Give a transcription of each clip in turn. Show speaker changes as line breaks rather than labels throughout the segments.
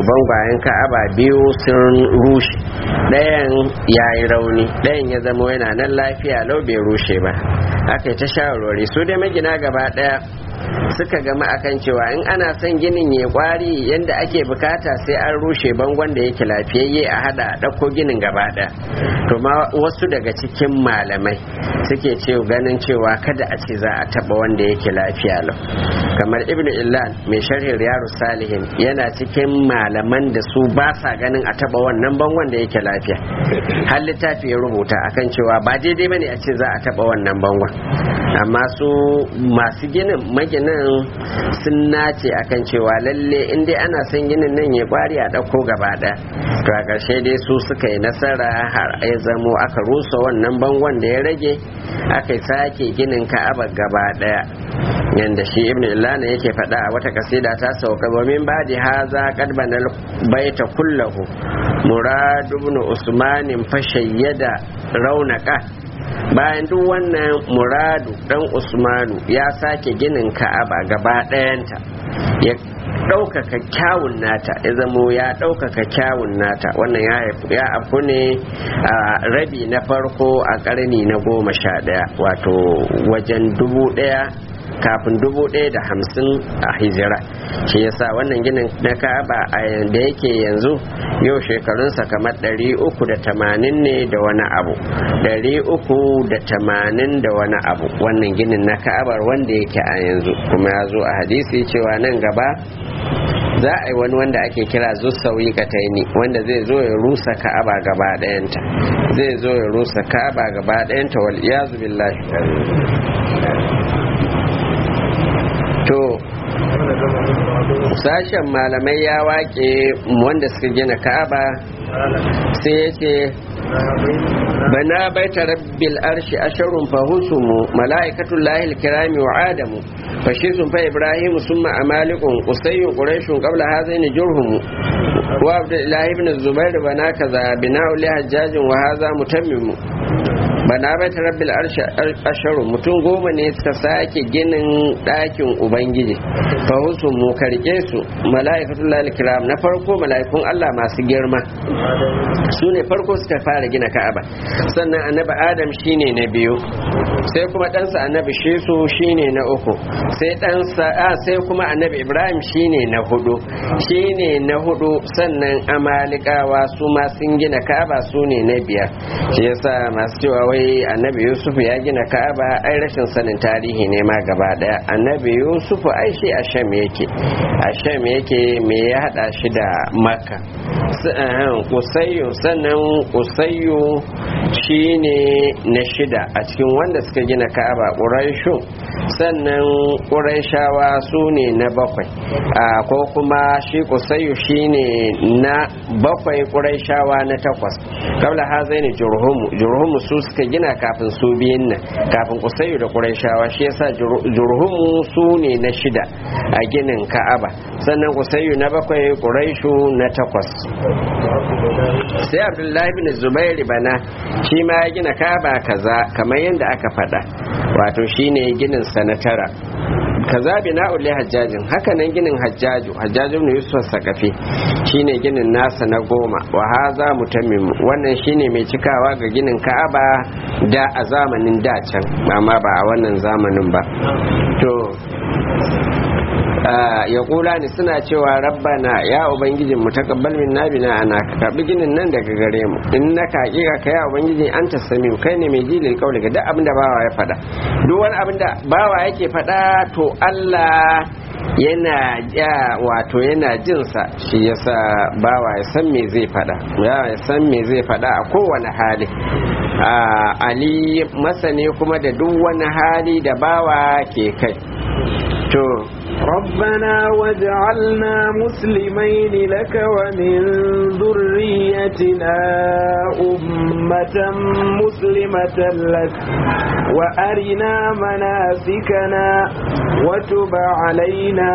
bangwayen ka'aba biyu sun rushe ɗayan ya yi rauni ɗayan ya zama yana nan lafiya lau bai rushe ba aka yi ta shawarwari su dai magina gaba ɗaya suka gama akan cewa in ana son ginin ya kwari yadda ake bukata sai an rushe bangon da yake lafiyayye a hada a ɗauko ginin gaba ɗaya to ma wasu daga cikin malamai suke ce ganin cewa kada a ce za a taba wanda yake lafiya lau kamar ibn illan mai sharhin riyaru salihin yana cikin malaman da su ba sa ganin a taba wannan bangon da yake lafiya har littafi ya rubuta akan cewa ba daidai bane a ce za a taba wannan bangon amma su masu ginin maginin sun nace akan cewa lalle in dai ana son ginin nan ya kwari a ɗauko gaba ɗaya to a ƙarshe dai su suka yi nasara har ya zamo aka rusa wannan bangon da ya rage aka sake ginin ka'aba gaba ɗaya yanda shi ibn illana yake faɗa a wata kasida ta sauka wa min ba'di haza qad banal baita kullahu murad ibn usman fashayyada raunaka bayan duk wannan muradu dan usmanu ya sake ginin ka'aba gaba ɗayanta ya ɗaukaka kyawun nata ya zamo ya ɗaukaka kyawun nata wannan ya afu ne a rabi na farko a ƙarni na goma sha ɗaya wato wajen dubu ɗaya kafin dubu ɗaya da hamsin a hijira shi yasa wannan ginin na ka'aba a da yake yanzu yau shekarunsa kamar ɗari uku da tamanin ne da wani abu ɗari uku da tamanin da wani abu wannan ginin na ka'abar wanda yake a yanzu kuma ya zo a hadisi cewa nan gaba za a yi wani wanda ake kira zussauyi kataini wanda zai zo ya rusa ka'aba gaba ɗayanta zai zo ya rusa ka'aba gaba ɗayanta wal iyazu billahi to sashen malamai ya wake wanda suka gina ka'aba sai ya ce bana baita rabbil arshi asharun fahusumu mala'ikatul lahil kirami wa adamu fashisun fa ibrahimu summa amalikun usayyun quraishun qabla hazaini jurhumu wa abdullahi ibn zubair bana kaza bina'u li hajjajin wa hadha mutammimu bana baita rabbil arshi asharun mutum goma ne suka sake ginin ɗakin ubangiji fa mu karke su mala'ikatul lahil kiram na farko mala'ikun Allah masu girma su ne farko suka fara gina ka'aba sannan annabi adam shine na biyu sai kuma ɗansa annabi shisu shine na uku sai ɗansa a sai kuma annabi ibrahim shine na hudu shine na hudu sannan amalikawa su ma sun gina ka'aba su ne na biyar shi yasa masu cewa wai annabi yusuf ya gina ka'aba ai rashin sanin tarihi ne ma gaba daya annabi yusuf ai shi a sham yake a sham yake me ya hada shi da makka kusayyo sannan kusayyo shine na shida a cikin wanda suka gina ka'aba ƙuraishu sannan ƙuraishawa su ne na bakwai ko kuma shi kusayyo shine na bakwai ƙuraishawa na takwas kabla hazai ne jurhumu jurhumu su suka gina kafin su biyun nan kafin kusayyo da ƙuraishawa shi yasa jurhumu su ne na shida a ginin ka'aba sannan kusayyo na bakwai ƙuraishu na takwas sai abdullahi bin zubairi bana shi ma ya gina kaba kaza kamar yadda aka faɗa wato shine ginin sanatara kaza bina ule hajjajin haka nan ginin hajjaju hajjaju ne yusuf sakafi shine ginin nasa na goma wa haza mutammim wannan shine mai cikawa ga ginin ka'aba da a zamanin da can amma ba a wannan zamanin ba to ya kula ni suna cewa rabbana ya ubangijin mu takabbal min nabina ana ka karbi ginin nan daga gare mu in na ka hakika ka ya ubangiji an ta sami kai ne mai jilil kauli ga duk abin da bawa ya faɗa duk wani abin da bawa yake faɗa to Allah yana ja wato yana jinsa shi yasa bawa ya san me zai faɗa ya san me zai faɗa a kowane hali ali masane kuma da duk wani hali da bawa ke kai to
ربنا واجعلنا مسلمين لك ومن ذريتنا أمة مسلمة لك وأرنا مناسكنا وتب علينا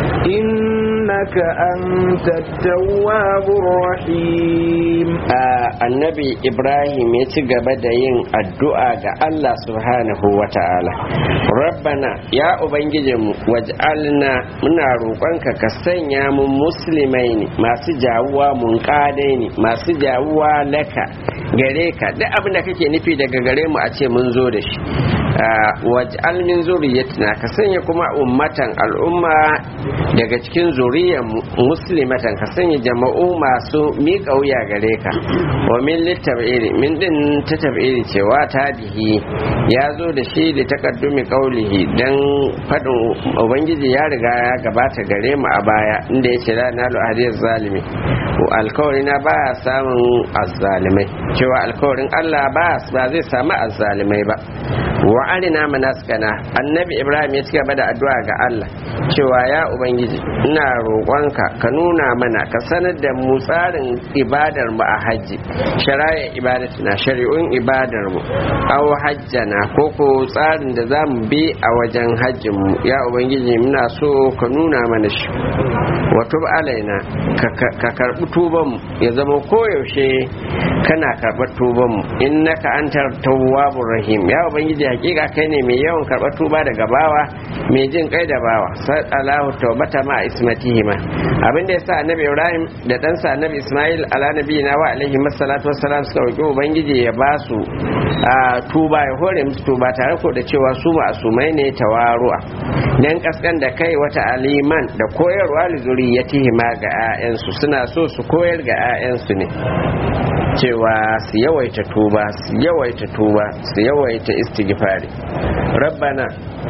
إنك أنت التواب الرحيم
annabi ibrahim ya ci gaba da yin addu'a ga allah subhanahu wa ta'ala rabbana ya ubangijinmu waj'alna muna roƙonka ka sanya mu musulmai ne masu jawuwa mun ne masu jawuwa laka gare ka duk abin da kake nufi daga gare mu a ce mun zo da shi waj'al min zuriyatina ka sanya kuma ummatan al'umma daga cikin zuriyar muslimatan ka sanya jama'u masu miƙa wuya gare ka wa min litabiri min din ta tabiri cewa ta bihi ya zo da shi da takaddumi qaulihi dan fadin ubangiji ya riga ya gabata gare mu a baya inda yace la nalu hadiyaz zalimi alkawari na ba samun azzalimai cewa alkawarin Allah ba zai samu azzalimai ba wa arina manaskana annabi ibrahim ya cigaba da addu'a ga Allah cewa ya ubangiji ina roƙonka ka nuna mana ka sanar da mu tsarin ibadar mu a hajji shari'a ibadatina shari'un ibadar mu aw hajjana ko ko tsarin da za mu bi a wajen hajjin mu ya ubangiji muna so ka nuna mana shi wa tub alaina ka karbi tuban mu ya zama koyaushe kana karɓar tuban mu innaka antar tawwabur rahim ya ubangiji hakika kai ne mai yawan karɓar tuba daga bawa mai jin kai da bawa sallahu taubata ma ismatihima abin da yasa annabi ibrahim da ɗansa annabi ismail ala nabiyina wa alaihi masallatu wassalam suka roki ubangiji ya ba su tuba ya hore musu tuba tare ko da cewa su ma'asumai ne tawaru'a dan kaskan da kai wata aliman da koyarwa li zuriyatihima ga 'ya'yansu suna so su koyar ga 'ya'yansu ne cewa su yawaita tuba su yawaita tuba su yawaita istighfari rabbana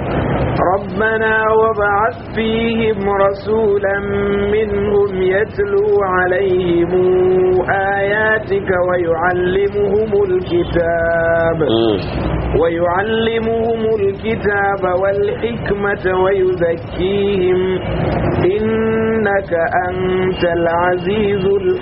ربنا وابعث فيهم رسولا منهم يتلو عليهم آياتك ويعلمهم الكتاب ويعلمهم الكتاب والحكمة ويزكيهم إنك أنت العزيز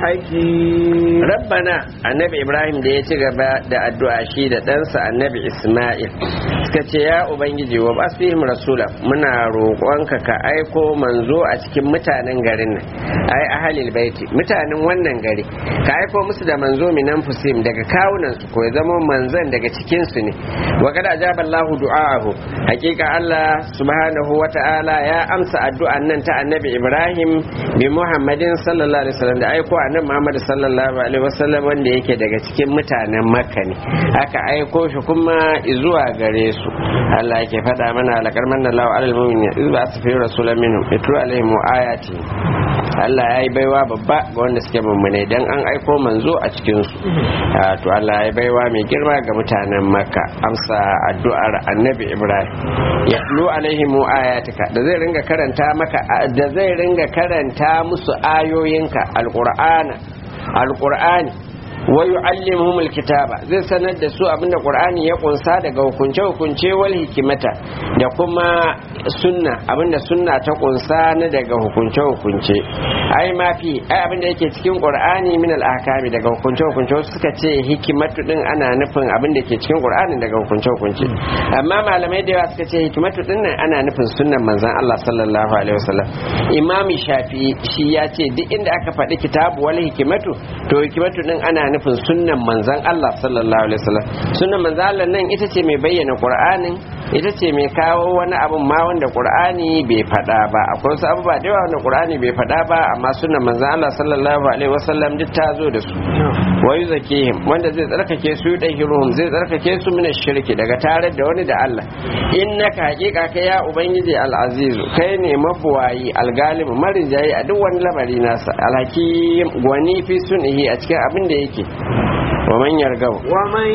الحكيم
ربنا النبي إبراهيم da ya ci gaba da addu'a shi da ɗansa annabi Ismail suka ce ya Ubangiji wa basfihim rasula muna roƙonka ka aiko manzo a cikin mutanen garin nan ai ahalil baiti mutanen wannan gari ka aiko musu da manzo minan fusim daga kawunan su ko ya zama manzan daga cikin su ne wa kada ajaba Allah du'aahu hakika Allah subhanahu wata'ala ya amsa addu'an nan ta annabi Ibrahim bi Muhammadin sallallahu alaihi wasallam da aiko annabi Muhammad sallallahu alaihi wasallam wanda yake daga cikin mutanen Makka ne aka aiko shi kuma zuwa gare su Allah yake faɗa mana lakar manna Allah alal mu'minin iz ba su fi rasulan minhum yatlu alaihim ayati Allah ya yi baiwa babba ga wanda suke mummune dan an aiko manzo a cikin su to Allah ya yi baiwa mai girma ga mutanen Makka amsa addu'ar Annabi Ibrahim yatlu alaihim ayatika da zai ringa karanta maka da zai ringa karanta musu ayoyinka alqur'ana alqur'ani wa yu'allimuhum alkitaba zai sanar da su abinda qur'ani ya kunsa daga hukunce hukunce wal hikimata da kuma sunna abinda sunna ta kunsa na daga hukunce hukunce ai ma fi ai abinda yake cikin qur'ani min al ahkami daga hukunce hukunce suka ce hikimatu din ana nufin abinda ke cikin qur'ani daga hukunce hukunce amma malamai da yawa suka ce hikimatu din nan ana nufin sunnan manzon Allah sallallahu alaihi wasallam imami shafi shi ya ce duk inda aka faɗi kitabu wal hikimatu to hikimatu din ana nufin sunnan manzan Allah sallallahu alaihi wasallam sunnan manzan Allah nan ita ce mai bayyana Qur'anin ita ce mai kawo wani abun ma wanda Qur'ani bai faɗa ba akwai wasu abubuwa da yawa wanda Qur'ani bai faɗa ba amma sunnan manzan Allah sallallahu alaihi wasallam duk ta zo da su wa yuzakihim wanda zai tsarkake su da hiruhum zai tsarkake su min shirki daga tare da wani da Allah innaka haqiqa kai ya ubangiji al-azizu kai ne mabuwayi al-galib marinjayi a duk wani lamari nasa al-hakim gwani fi sunihi a cikin abin da yake ومن يرغب
ومن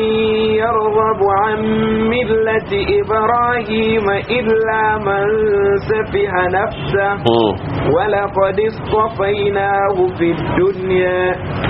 يرغب عن ملة إبراهيم إلا من سفه نفسه ولقد اصطفيناه في الدنيا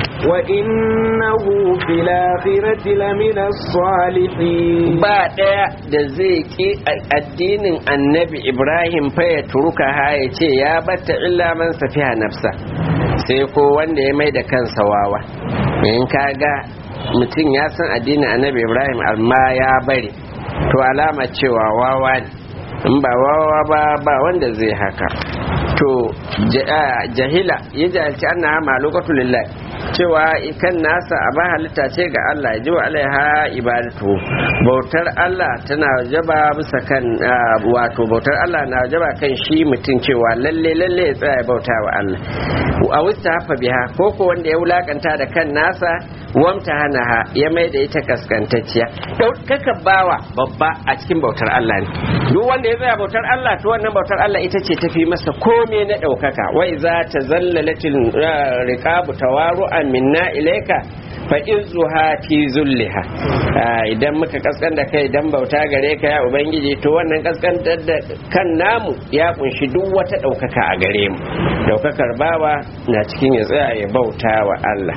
وإنه في الآخرة لمن الصالحين
بعد da zai ki addinin annabi Ibrahim fa ya turuka ha ya ce ya batta illa man safiha nafsa sai ko wanda ya mai da kansa wawa in kaga mutum ya san addinin annabi Ibrahim amma ya bari to alama cewa wawa ne in ba wawa ba ba wanda zai haka to jahila ya jahilci annaha malukatu lillahi cewa kan nasa a ba halitta ce ga Allah ji wa alaiha ibadatu bautar Allah tana wajaba bisa kan wato bautar Allah na wajaba kan shi mutum cewa lalle lalle ya tsaya bauta wa Allah a wusta hafa biha ko ko wanda ya wulakanta da kan nasa wamta hana ha ya mai da ita kaskantacciya kaka bawa babba a cikin bautar Allah ne duk wanda ya tsaya bautar Allah to wannan bautar Allah ita ce tafi masa kome na ɗaukaka wai za ta zallalatin riqabu tawaru'an minna ilaika fa izuha fi zulliha idan muka kaskan da kai dan bauta gare ka ya ubangiji to wannan kaskantar da kan namu ya kunshi duk wata ɗaukaka a gare mu ɗaukakar bawa na cikin ya tsaya ya bauta wa Allah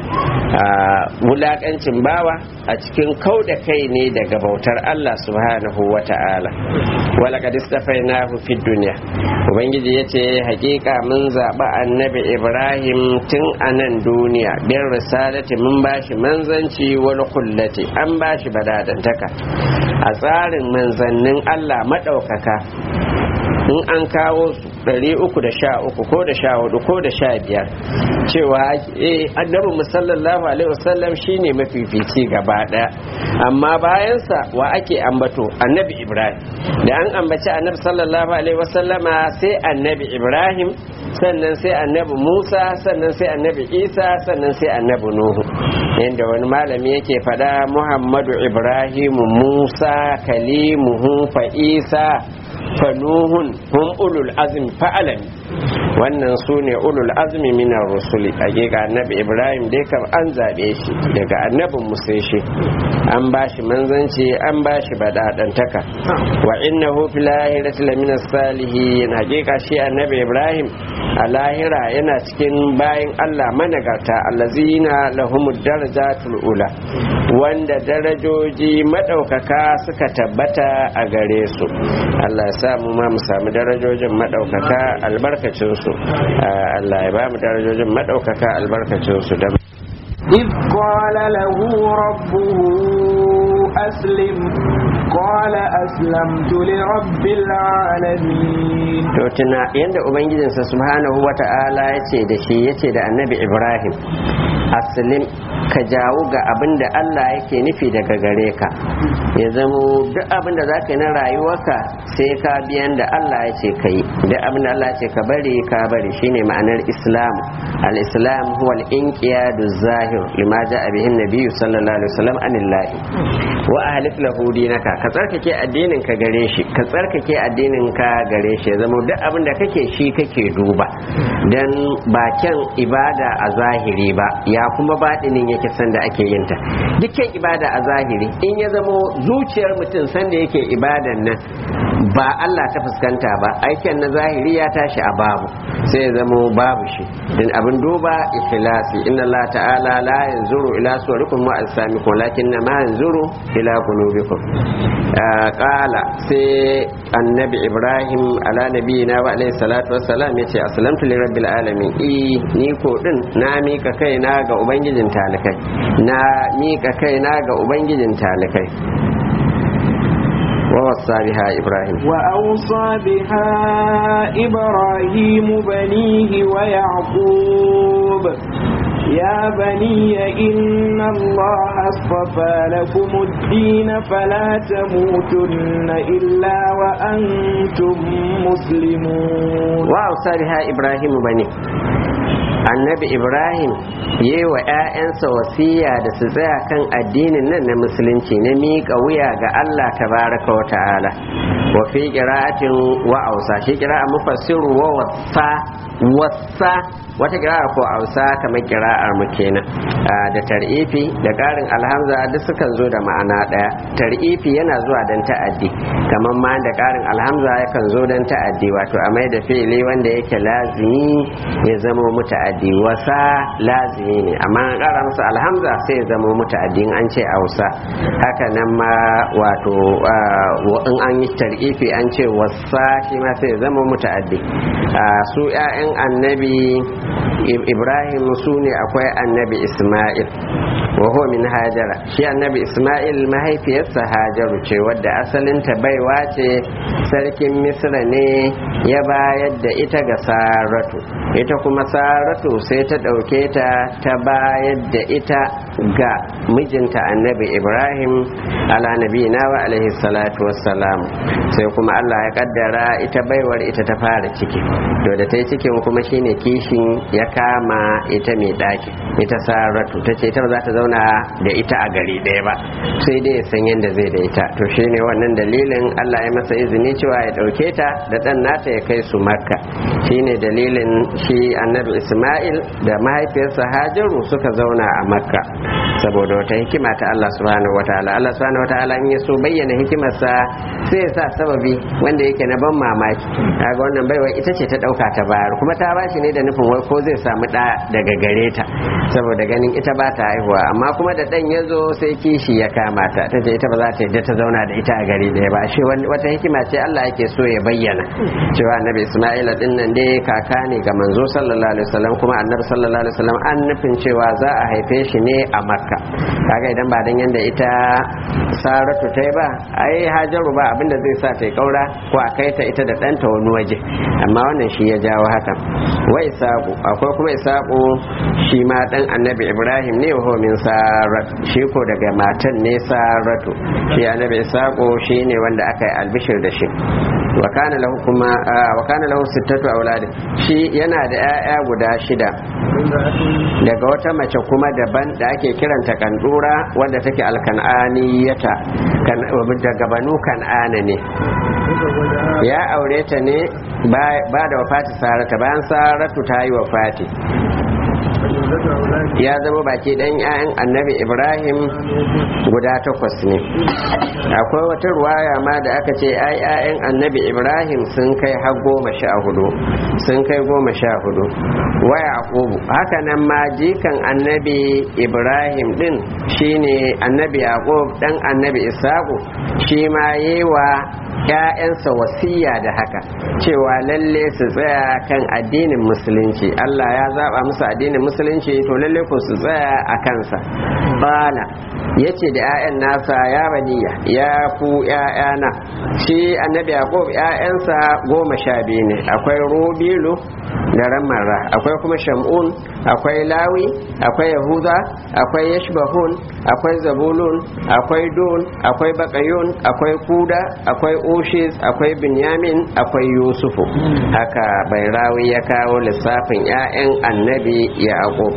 wulakancin bawa a cikin kau da kai ne daga bautar Allah subhanahu wa ta'ala wala kad istafainahu fid dunya ubangiji yace hakika mun zaba annabi Ibrahim tun a nan duniya bin risalati mun bashi manzanci wal kullati an bashi badadantaka a tsarin manzannin Allah madaukaka in an kawo su ɗari uku da sha uku ko da sha hudu ko da sha biyar cewa eh annabi musallallahu alaihi wasallam shine mafifici gaba ɗaya amma bayansa wa ake ambato annabi ibrahim da an ambaci annabi sallallahu alaihi wasallama sai annabi ibrahim sannan sai annabi musa sannan sai annabi isa sannan sai annabi nuhu yadda wani malami yake fada muhammadu ibrahim musa kalimuhu fa isa fanuhun hum ulul azmi fa'alan wannan su ne ulul azmi minar rusuli hakika annabi ibrahim dai kam an zabe shi daga annabin musa shi an bashi manzanci an bashi badadantaka wa innahu fil lahirati lamina salihin hakika shi annabi ibrahim a lahira yana cikin bayin Allah managarta allazina lahumud darajatul ula wanda darajoji madaukaka suka tabbata a gare su Allah ya sa mu ma mu samu darajojin madaukaka albarkacin su Allah ya ba mu darajojin madaukaka albarkacin su da
إذ قال له ربه أسلم قال أسلمت لرب العالمين
to tuna yanda ubangijinsa subhanahu wata'ala ya ce da shi ya ce da annabi ibrahim aslim ka jawo ga abin da allah yake nufi daga gare ka ya zamo duk abin da za ka yi na rayuwarka sai ka biyan da allah ya ce ka yi duk abin da allah ya ce ka bari ka bari shine ma'anar islam al-islam huwa al-inqiyadu zahir lima ja'a bihi nabiyyu sallallahu alaihi wasallam anillahi wa ahlif lahu dinaka ka tsarkake addinin ka gare shi ka tsarkake addinin ka gare shi ya zama duk abin da kake shi kake duba dan bakin ibada a zahiri ba ya kuma baɗinin yake sanda ake yin ta dukkan ibada a zahiri in ya zamo zuciyar mutum sanda yake ibadan nan ba Allah ta fuskanta ba aikin na zahiri ya tashi a babu sai ya zamo babu shi din abin duba ikhlasi inna Allah ta'ala la yanzuru ila suwarikum wa ajsamikum walakinna ma yanzuru ila qulubikum qala sai annabi Ibrahim ala nabiyina wa alayhi salatu wassalam yace aslamtu li rabbil alamin i ni ko din na mika kaina ga ubangijin talikai na mika kaina ga ubangijin talikai ووصى بها إبراهيم
وأوصى بها إبراهيم بنيه ويعقوب يا بني إن الله اصطفى لكم الدين فلا تموتن إلا وأنتم مسلمون
وأوصى بها إبراهيم بنيه annabi ibrahim yi wa 'ya'yansa wasiya da su tsaya kan addinin nan na musulunci na miƙa wuya ga allah tabaraka wa ta'ala wa fi qira'atin wa ausa shi qira'a mufassiru wa wasa wasa wata kira'ar ko ausa kamar kira'ar mu kenan da tar'ifi da ƙarin alhamza duk sukan zo da ma'ana ɗaya tar'ifi yana zuwa don ta'addi kamar ma da ƙarin alhamza yakan zo don ta'addi wato a mai da fi'ili wanda yake lazimi ya zama muta'addi wasa lazimi ne amma an ƙara masa alhamza sai ya zama muta'addi in an ce ausa haka nan ma wato in an yi tar'ifi an ce wasa shi ma sai ya zama muta'addi su 'ya'yan annabi ibrahim su ne akwai annabi isma'il wa huwa min hajara shi annabi isma'il mahaifiyarsa hajaru ce wadda asalinta baiwa ce sarkin misra ne ya bayar da ita ga saratu ita kuma saratu sai ta ɗauke ta ta bayar da ita ga mijinta annabi ibrahim ala nabiyina wa alaihi salatu wassalam sai kuma allah ya kaddara ita baiwar ita ta fara ciki to da ta yi cikin kuma shine kishin ya kama ita mai ɗaki ita saratu ta ce ita ba za ta zauna da ita a gari ɗaya ba sai dai ya san yadda zai da ita to shine wannan dalilin allah ya masa izini cewa ya ɗauke ta da ɗan nata ya kai su makka shine dalilin shi annabi isma'il da mahaifiyarsa hajaru suka zauna a makka saboda wata hikima ta allah subhanahu wataala allah subhanahu wataala in ya so bayyana hikimarsa sai ya sa sababi wanda yake na ban mamaki kaga wannan baiwa ita ce ta ɗauka ta bayar kuma ta bashi ne da nufin wai ko zai samu ɗa daga gare ta saboda ganin ita ba ta haihuwa amma kuma da ɗan ya zo sai kishi ya kama ta ta ce ita ba za ta yadda ta zauna da ita a gari ɗaya ba shi wata hikima ce Allah yake so ya bayyana cewa annabi Isma'ila din nan dai kaka ne ga manzo sallallahu alaihi wasallam kuma annabi sallallahu alaihi wasallam an nufin cewa za a haife shi ne a Makka kaga idan ba dan yanda ita Saratu ta ba ai Hajaru ba abinda zai sa ta kaura ko a kai ta ita da ɗanta wani waje amma wannan shi ya jawo haka wai Isaku akwai kuma Isaku shi ma dan annabi Ibrahim ne wa min Sarat shi ko daga matan ne Saratu shi annabi Isaku shi ne wanda aka yi albishir da shi wa kana lahu kuma wa kana lahu sittatu aulad shi yana da 'ya'ya guda shida daga wata mace kuma daban da ake kiranta kandura wadda take alkan'aniyata daga banu kan'ana ne ya aure ta ne ba da wafati sarata bayan saratu ta yi wafati ya zama baki dan 'ya'yan annabi ibrahim guda takwas ne akwai wata ruwaya ma da aka ce ai 'ya'yan annabi ibrahim sun kai har goma sha hudu sun kai goma sha hudu wa yaqubu haka nan ma jikan annabi ibrahim din shine annabi yaqub dan annabi isaku shi ma yewa ‘ya'yansa wasiya da haka cewa lalle su tsaya kan addinin musulunci Allah ya zaba musu addinin musulunci to lalle ku su tsaya a kansa bala ya ce da ‘ya'yan nasa ya baniya ya ku ‘ya'yana shi annabi yaqub ‘ya'yansa goma sha biyu ne akwai rubilu da ramara akwai kuma shamun akwai lawi akwai yahuda akwai yashbahun akwai zabulun akwai dun akwai bakayun akwai kuda akwai ushis akwai binyamin akwai yusufu haka bai rawi ya kawo lissafin 'ya'yan annabi yaqub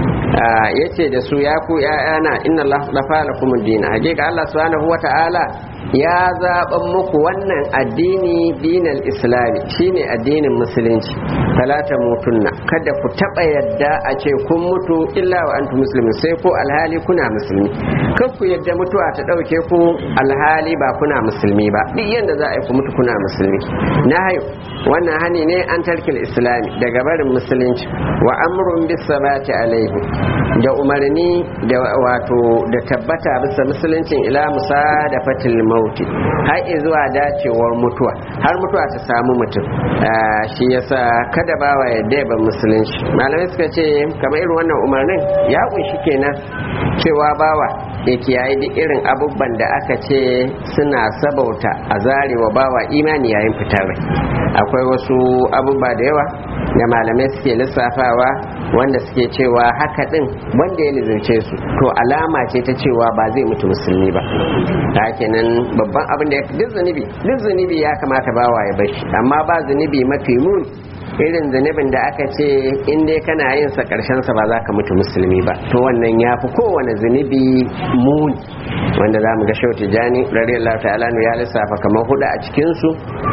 ya ce da su ya ku ‘ya'yana inna Allah lafa lakum dina hakika Allah subhanahu wa ta'ala ya zaɓan muku wannan addini dinal islami shine addinin musulunci talata mutunna kada ku taɓa yadda a ce kun mutu illa wa antu musulmi sai ko alhali kuna musulmi kan ku yadda mutuwa ta ɗauke ku alhali ba kuna musulmi ba duk yadda za a yi ku mutu kuna musulmi na hayo wannan hani ne an tarkil islami daga barin musulunci wa amrun bis sabati alaihi da umarni da wato da tabbata bisa musuluncin ila musa da fatil mauti har zuwa dacewar mutuwa har mutuwa ta samu mutum shi yasa kada bawa yadda ba musulunci malamai suka ce kamar irin wannan umarnin ya kunshi kenan cewa bawa ya kiyaye duk irin abubuwan da aka ce suna sabauta a zarewa bawa imani yayin fitar rai akwai wasu abubuwa da yawa da malamai suke lissafawa wanda suke cewa haka din wanda ya lizince su to alama ce ta cewa ba zai mutu musulmi ba ta kenan babban abin da duk zunubi duk zunubi ya kamata bawa ya bashi amma ba zunubi mafi muni irin zunubin da aka ce in dai kana yin sa karshen sa ba za ka mutu musulmi ba to wannan ya fi kowane zunubi muni wanda za mu ga shauti jani radiyallahu ta'ala ya lissafa kamar hudu a cikin su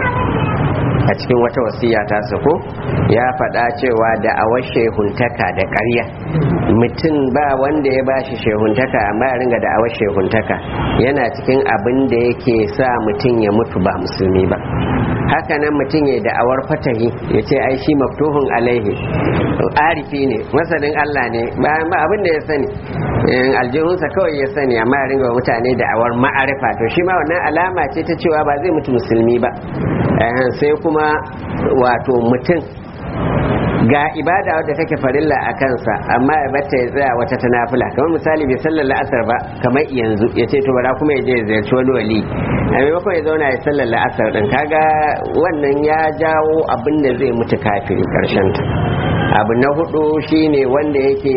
a cikin wata wasiya ta sako ya faɗa cewa da awar shehuntaka da ƙarya mutum ba wanda ya ba shi shehuntaka amma ya ringa da awar shehuntaka yana cikin abin da yake sa mutum ya mutu ba musulmi ba haka nan mutum ya da'awar fatahi ya ce ai shi maftuhun alaihi arifi ne masanin Allah ne bayan ba abin da ya sani aljihunsa kawai ya sani amma ya ringa mutane da'awar ma'arifa to shi ma wannan alama ce ta cewa ba zai mutu musulmi ba sai kuma wato mutum ga ibada wadda take farilla a kansa amma ya bata ya tsaya wata ta nafila kamar misali bai sallar la'asar ba kamar yanzu ya ce to bara kuma ya je ya ziyarci wani wali a maimakon ya zauna ya sallar la'asar din kaga wannan ya jawo abin da zai mutu kafiri karshen ta abu na hudu shine wanda yake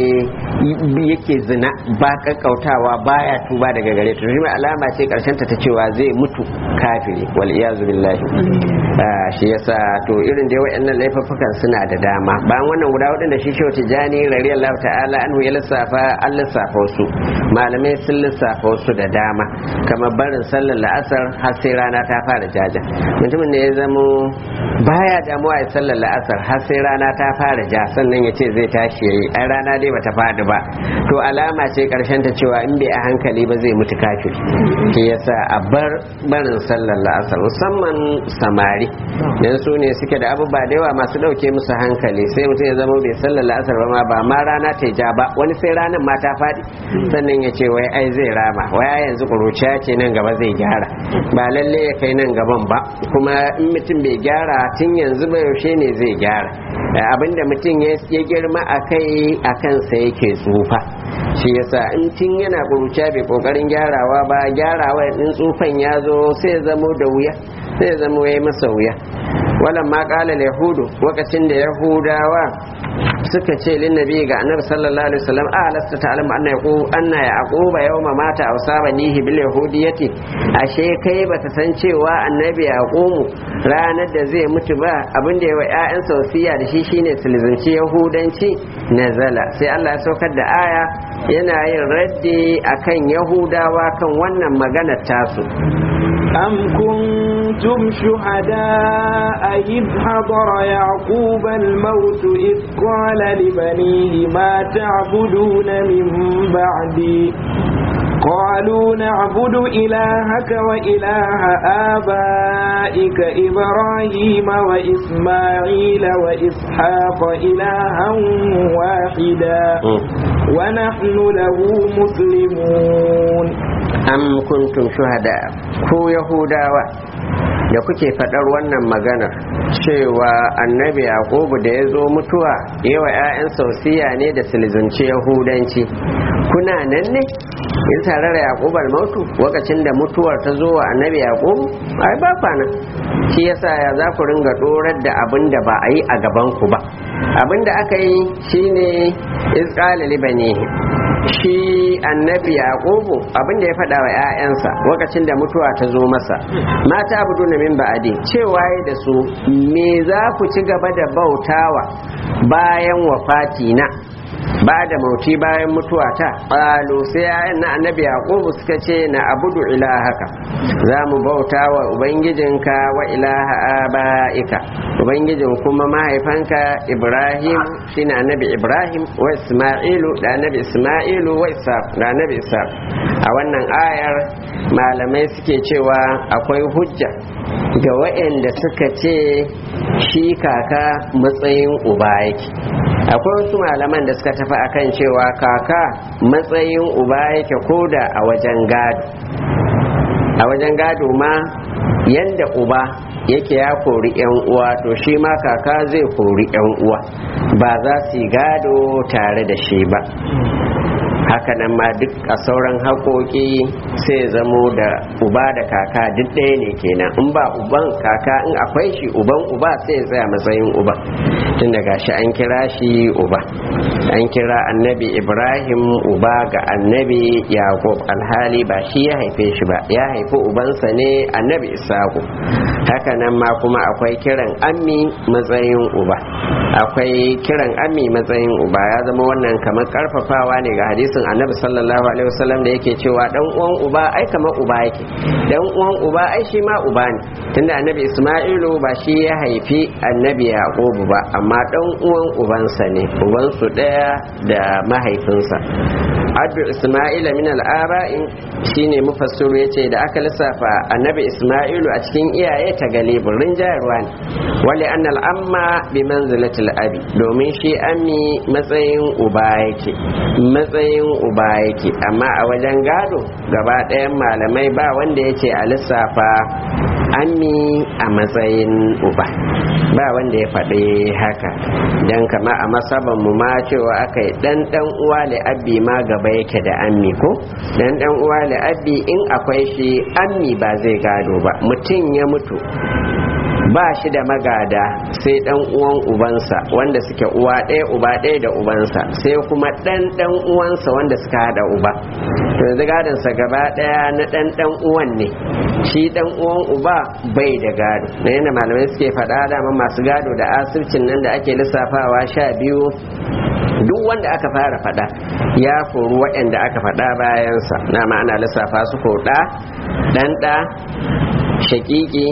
yake zina ba kakkautawa baya tuba daga gare ta shi alama ce karshen ta ta cewa zai mutu kafiri wal iyazu billahi shi yasa to irin da wayannan laifuffukan suna da dama bayan wannan guda hudun da shi shi wata jani radiyallahu ta'ala anhu ya lissafa an lissafa wasu malamai sun lissafa wasu da dama kamar barin sallar la'asar har sai rana ta fara jaja mutumin da ya zamo baya damuwa ya sallar la'asar har sai rana ta fara ja sannan ya ce zai tashi yayi ai rana dai bata fadi ba to alama ce karshen ta cewa in bai a hankali ba zai mutu kafir shi yasa a bar barin sallar la'asar musamman samari dan su ne suke da abubuwa da yawa masu dauke musu hankali sai mutum ya zama bai sallar la'asar ba ma ba ma rana ta ja ba wani sai ranar ma ta fadi sannan ya ce wai ai zai rama wai ai yanzu kuruciya ce nan gaba zai gyara ba lalle ya kai nan gaban ba kuma in mutum bai gyara tun yanzu ba yaushe ne zai gyara abinda mutum ya girma a kai a kansa yake tsufa shi yasa in tun yana kuruciya bai kokarin gyarawa ba gyarawa in tsufan ya zo sai ya zamo da wuya sai ya zamo ya masa wuya wannan ma kala yahudu lokacin da yahudawa suka ce lin nabi ga annabi sallallahu alaihi wasallam a lasta ta'lamu anna yaqub anna yaquba yawma mata aw sabanihi bil yahudiyyati ashe kai bata san cewa annabi yaqumu ranar da zai mutu ba abin da yawa ƴaƴan wasiya da shi shine sulzunci yahudanci nazala sai Allah ya saukar da aya yana yin raddi akan yahudawa kan wannan maganar tasu
أم كنتم شهداء إذ حضر يعقوب الموت إذ قال لبنيه ما تعبدون من بعدي قالوا نعبد إلهك وإله آبائك إبراهيم وإسماعيل وإسحاق إلها واحدا ونحن له مسلمون
am kuntum shuhada ku yahudawa da kuke faɗar wannan maganar cewa annabi yaqubu da ya zo mutuwa yawa 'ya'yan sausiya ne da silzance yahudanci kuna nan ne in tare da yaqubu mautu lokacin da mutuwar ta zo wa annabi yaqubu ai ba kwana shi yasa ya za ku ringa dorar da abin da ba a yi a gaban ku ba abin da aka yi shine izqala libanihi shi annabi yaqubu abin da ya faɗa wa 'ya'yansa lokacin da mutuwa ta zo masa mata abudu na min ba'adi cewa da su me za ku ci gaba da bautawa bayan wafati na ba da mauti bayan mutuwa ta ƙalu sai yayan na annabi yaqubu suka ce na abudu ilahaka za mu bauta wa ubangijinka wa ilaha aba'ika ubangijin kuma mahaifanka ibrahim shine annabi ibrahim wa isma'ilu da annabi isma'ilu wa isa da annabi isa a wannan ayar malamai suke cewa akwai hujja ga waɗanda suka ce shi kaka matsayin uba yake akwai wasu malaman da suka tafi akan cewa kaka matsayin uba yake koda a wajen gado a wajen gado ma yanda uba yake ya kori yan uwa to shi ma kaka zai kori yan uwa ba za su yi gado tare da shi ba hakanan ma duk a sauran haƙoƙi sai zamo da uba da kaka duk ɗaya ne kenan in ba uban kaka in akwai shi uban uba sai ya tsaya matsayin uba tun daga shi an kira shi uba an kira annabi ibrahim uba ga annabi yaqub alhali ba shi ya haife shi ba ya haifi ubansa ne annabi isaku hakanan ma kuma akwai kiran ammi matsayin uba akwai kiran ammi matsayin uba ya zama wannan kamar karfafawa ne ga hadisin annabi sallallahu alaihi wasallam da yake cewa dan uwan uba ai kamar uba yake dan uwan uba ai shi ma uba ne tunda annabi isma'ilu ba shi ya haifi annabi yaqubu ba amma dan uwan ubansa ne ubansu daya da mahaifinsa addu isma'ila min al-aba'in shine mufassiru yace da aka lissafa annabi isma'ilu a cikin iyaye ta galibin rinjayarwa ne wali annal amma bi manzilatil abi domin shi ammi matsayin uba yake matsayin uba yake amma a wajen gado gaba ɗayan malamai ba wanda yace a lissafa ammi a matsayin uba ba wanda ya faɗi haka dan kama a masaban mu ma cewa aka yi dan dan uwa li abbi ma gaba yake da ammi ko dan dan uwa li abbi in akwai shi ammi ba zai gado ba mutum ya mutu ba shi da magada sai dan uwan ubansa wanda suke uwa ɗaya uba ɗaya da ubansa sai kuma dan dan uwansa wanda suka hada uba to yanzu gadonsa gaba ɗaya na dan dan uwan ne shi dan uwan uba bai da gado na yana malamai suke faɗa dama masu gado da asircin nan da ake lissafawa sha biyu duk wanda aka fara faɗa ya koru waɗanda aka faɗa bayansa na ma'ana lissafa su ko ɗa ɗan ɗa shakiki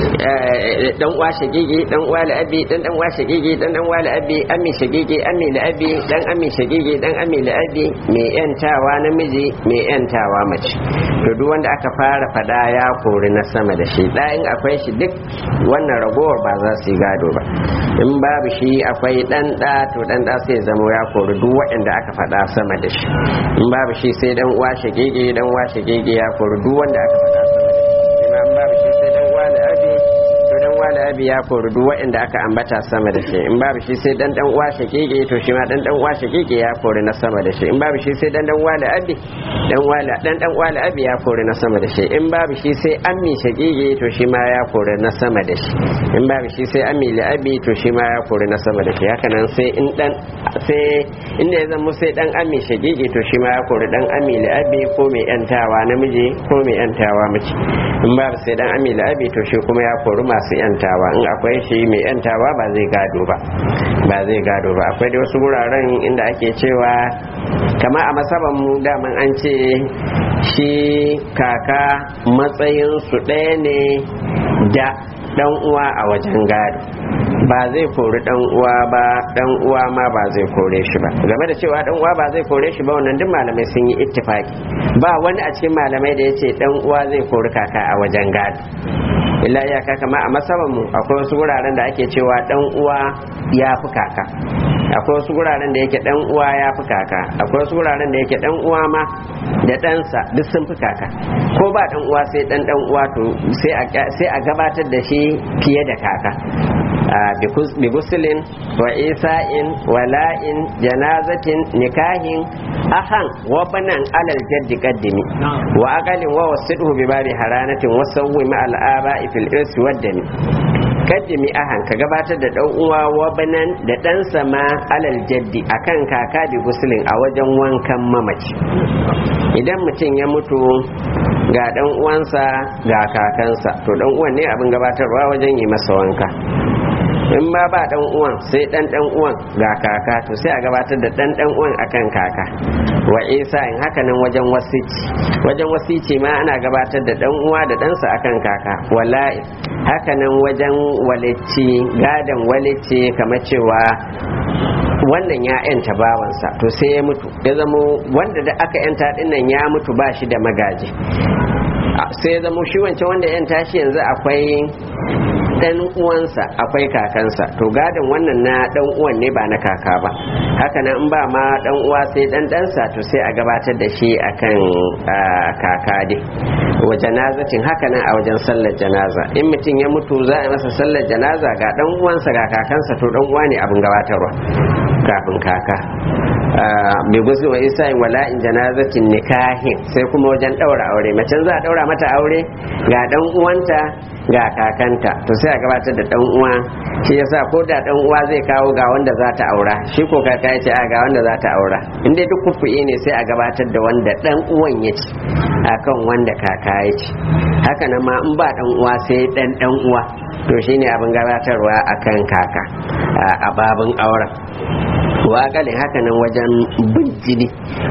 dan uwa shakiki dan uwa la'abi dan dan uwa shakiki dan dan uwa la'abi ammi shakiki ammi la'abi dan ammi shakiki dan ammi la'abi mai yantawa namiji mai yantawa mace to duk wanda aka fara fada ya kori na sama da shi da in akwai shi duk wannan ragowar ba za su yi gado ba in babu shi akwai dan da to dan da sai zama ya kori duk waɗanda aka fada sama da shi in babu shi sai dan uwa shakiki dan uwa shakiki ya kori duk wanda aka fada sama da shi imam babu shi sai dan wani abi to dan wani abi ya kori duk waɗanda aka ambata sama da shi in babu shi sai dan dan uwa shakeke to shi ma dan dan uwa shakeke ya kori na sama da shi in babu shi sai dan dan wani abi dan wani dan dan wani abi ya kori na sama da shi in babu shi sai ammi shakeke to shi ma ya kori na sama da shi in babu shi sai ammi li abi to shi ma ya kori na sama da shi haka nan sai in dan sai inda ya zama sai dan ammi shakeke to shi ma ya kori dan ammi li abi ko mai yantawa namiji ko mai yantawa mace in babu sai dan ammi li abi to shi kuma ya kori masu yantawa in akwai shi mai yantawa ba zai gado ba ba zai gado ba akwai da wasu wuraren inda ake cewa kama a masaban mu daman an ce shi kaka matsayin su ɗaya ne da dan uwa a wajen gado ba zai kori dan uwa ba dan uwa ma ba zai kore shi ba game da cewa dan uwa ba zai kore shi ba wannan duk malamai sun yi ittifaki ba wani a cikin malamai da yace dan uwa zai kori kaka a wajen gado illa ya kaka ma a masaban mu akwai wasu wuraren da ake cewa dan uwa ya fi kaka akwai wasu wuraren da yake dan uwa ya fi kaka akwai wasu wuraren da yake dan uwa ma da ɗansa duk sun fi kaka ko ba dan uwa sai dan dan uwa to sai a gabatar da shi fiye da kaka bi gusulin wa isa'in wala'in janazatin nikahin ahan wa banan alal jaddi qaddimi wa aqalin wa wasidhu bi babi haranatin wa sawwi ma al aba'i fil irsi waddami kaddimi ahan ka gabatar da dan uwa wa banan da dan sama alal jaddi akan kaka bi gusulin a wajen wankan mamaci idan mutum ya mutu ga dan uwansa ga kakansa to dan uwan ne abin gabatarwa wajen yi masa wanka in ma ba dan uwan sai dan dan uwan ga kaka to sai a gabatar da dan dan uwan akan kaka wa isa in haka nan wajen wasici wajen wasici ma ana gabatar da dan uwa da ɗansa akan kaka wallahi haka nan wajen walici gadan walici kamar cewa wannan ya yanta bawansa to sai ya mutu ya zamo wanda da aka yanta dinnan ya mutu ba shi da magaji sai ya zamo shi wancan wanda ya yanta shi yanzu akwai dan uwansa akwai kakansa to gadon wannan na dan uwan ne ba na kaka ba haka nan in ba ma dan uwa sai dan ɗansa to sai a gabatar da shi akan kaka dai wa janazatin haka nan a wajen sallar janaza in mutum ya mutu za a masa sallar janaza ga dan uwansa ga kakansa to dan uwa ne abin gabatarwa kafin kaka bai gusu wa isa in wala in janazatin nikahin sai kuma wajen daura aure macen za a daura mata aure ga dan uwanta ga kakanta to sai a gabatar da dan uwa shi yasa ko da dan uwa zai kawo ga wanda za ta aura shi ko kaka ya ce a ga wanda za ta aura in dai duk kufu'i ne sai a gabatar da wanda dan uwan ya ci akan wanda kaka ya ci haka nan ma in ba dan uwa sai dan dan uwa to shine abin gabatarwa akan kaka a babin auren waƙalin haka nan wajen bin jini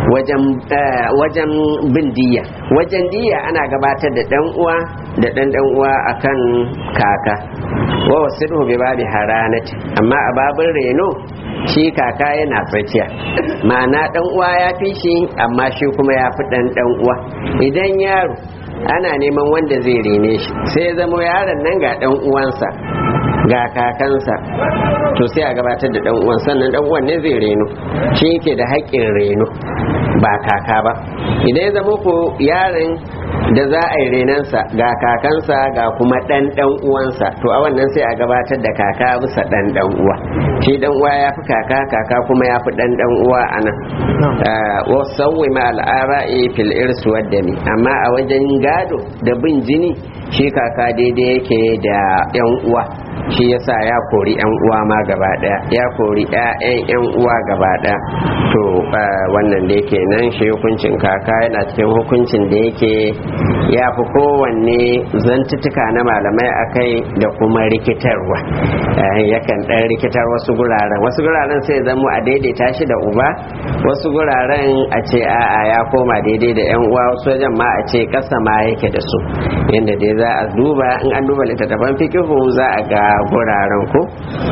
wajen bin diya wajen diya ana gabatar da dan uwa da dan dan uwa akan kaka wa wasiru bi babi haranati amma a babin reno shi kaka yana tsakiya ma'ana dan uwa ya fi shi amma shi kuma ya fi dan dan uwa idan yaro ana neman wanda zai rene shi sai ya zama yaron nan ga dan uwansa ga kakansa to sai a gabatar da dan uwan sannan dan uwan ne zai reno shi yake da haƙƙin reno ba kaka ba idan ya zama ko yaron da za a yi renansa ga kakansa ga kuma ɗan ɗan uwansa to a wannan sai a gabatar da kaka bisa ɗan ɗan uwa shi ɗan uwa ya fi kaka kaka kuma ya fi ɗan ɗan uwa a nan wasauwi ma al'ara'i fil irsu waddami amma a wajen gado da bin jini shi kaka daidai yake da yan uwa shi yasa ya kori yan uwa ma gaba daya ya kori ƴaƴan yan uwa gaba daya to wannan da yake nan shi hukuncin kaka yana cikin hukuncin da yake ya fi kowanne zantuttuka na malamai akai da kuma rikitarwa yakan ɗan rikitar wasu guraren wasu guraren sai zamo a daidaita shi da uba wasu guraren a ce a'a ya koma daidai da yan uwa wasu wajen ma a ce ƙasa ma yake da su yadda dai za a duba in an duba littattafan fikihu za a ga guraren ku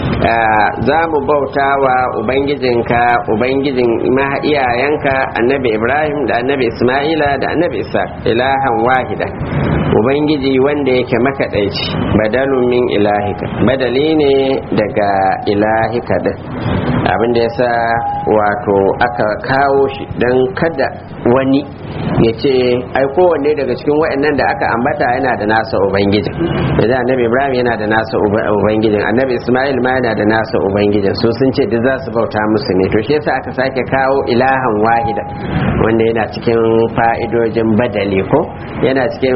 za mu bauta wa ubangijinka ubangijin iyayenka annabi ibrahim da annabi isma'ila da annabi isa ilahan wahida ubangiji wanda yake makaɗaici badalun min ilahika badali ne daga ilahika din abin da yasa wato aka kawo shi don kada wani ya ce ai kowanne daga cikin waɗannan da aka ambata yana da nasa ubangijin yanzu annabi ibrahim yana da nasa ubangijin annabi ismail ma yana da nasa ubangijin su sun ce duk za su bauta musu ne to shi yasa aka sake kawo ilahan wahida wanda yana cikin fa'idojin badali ko yana cikin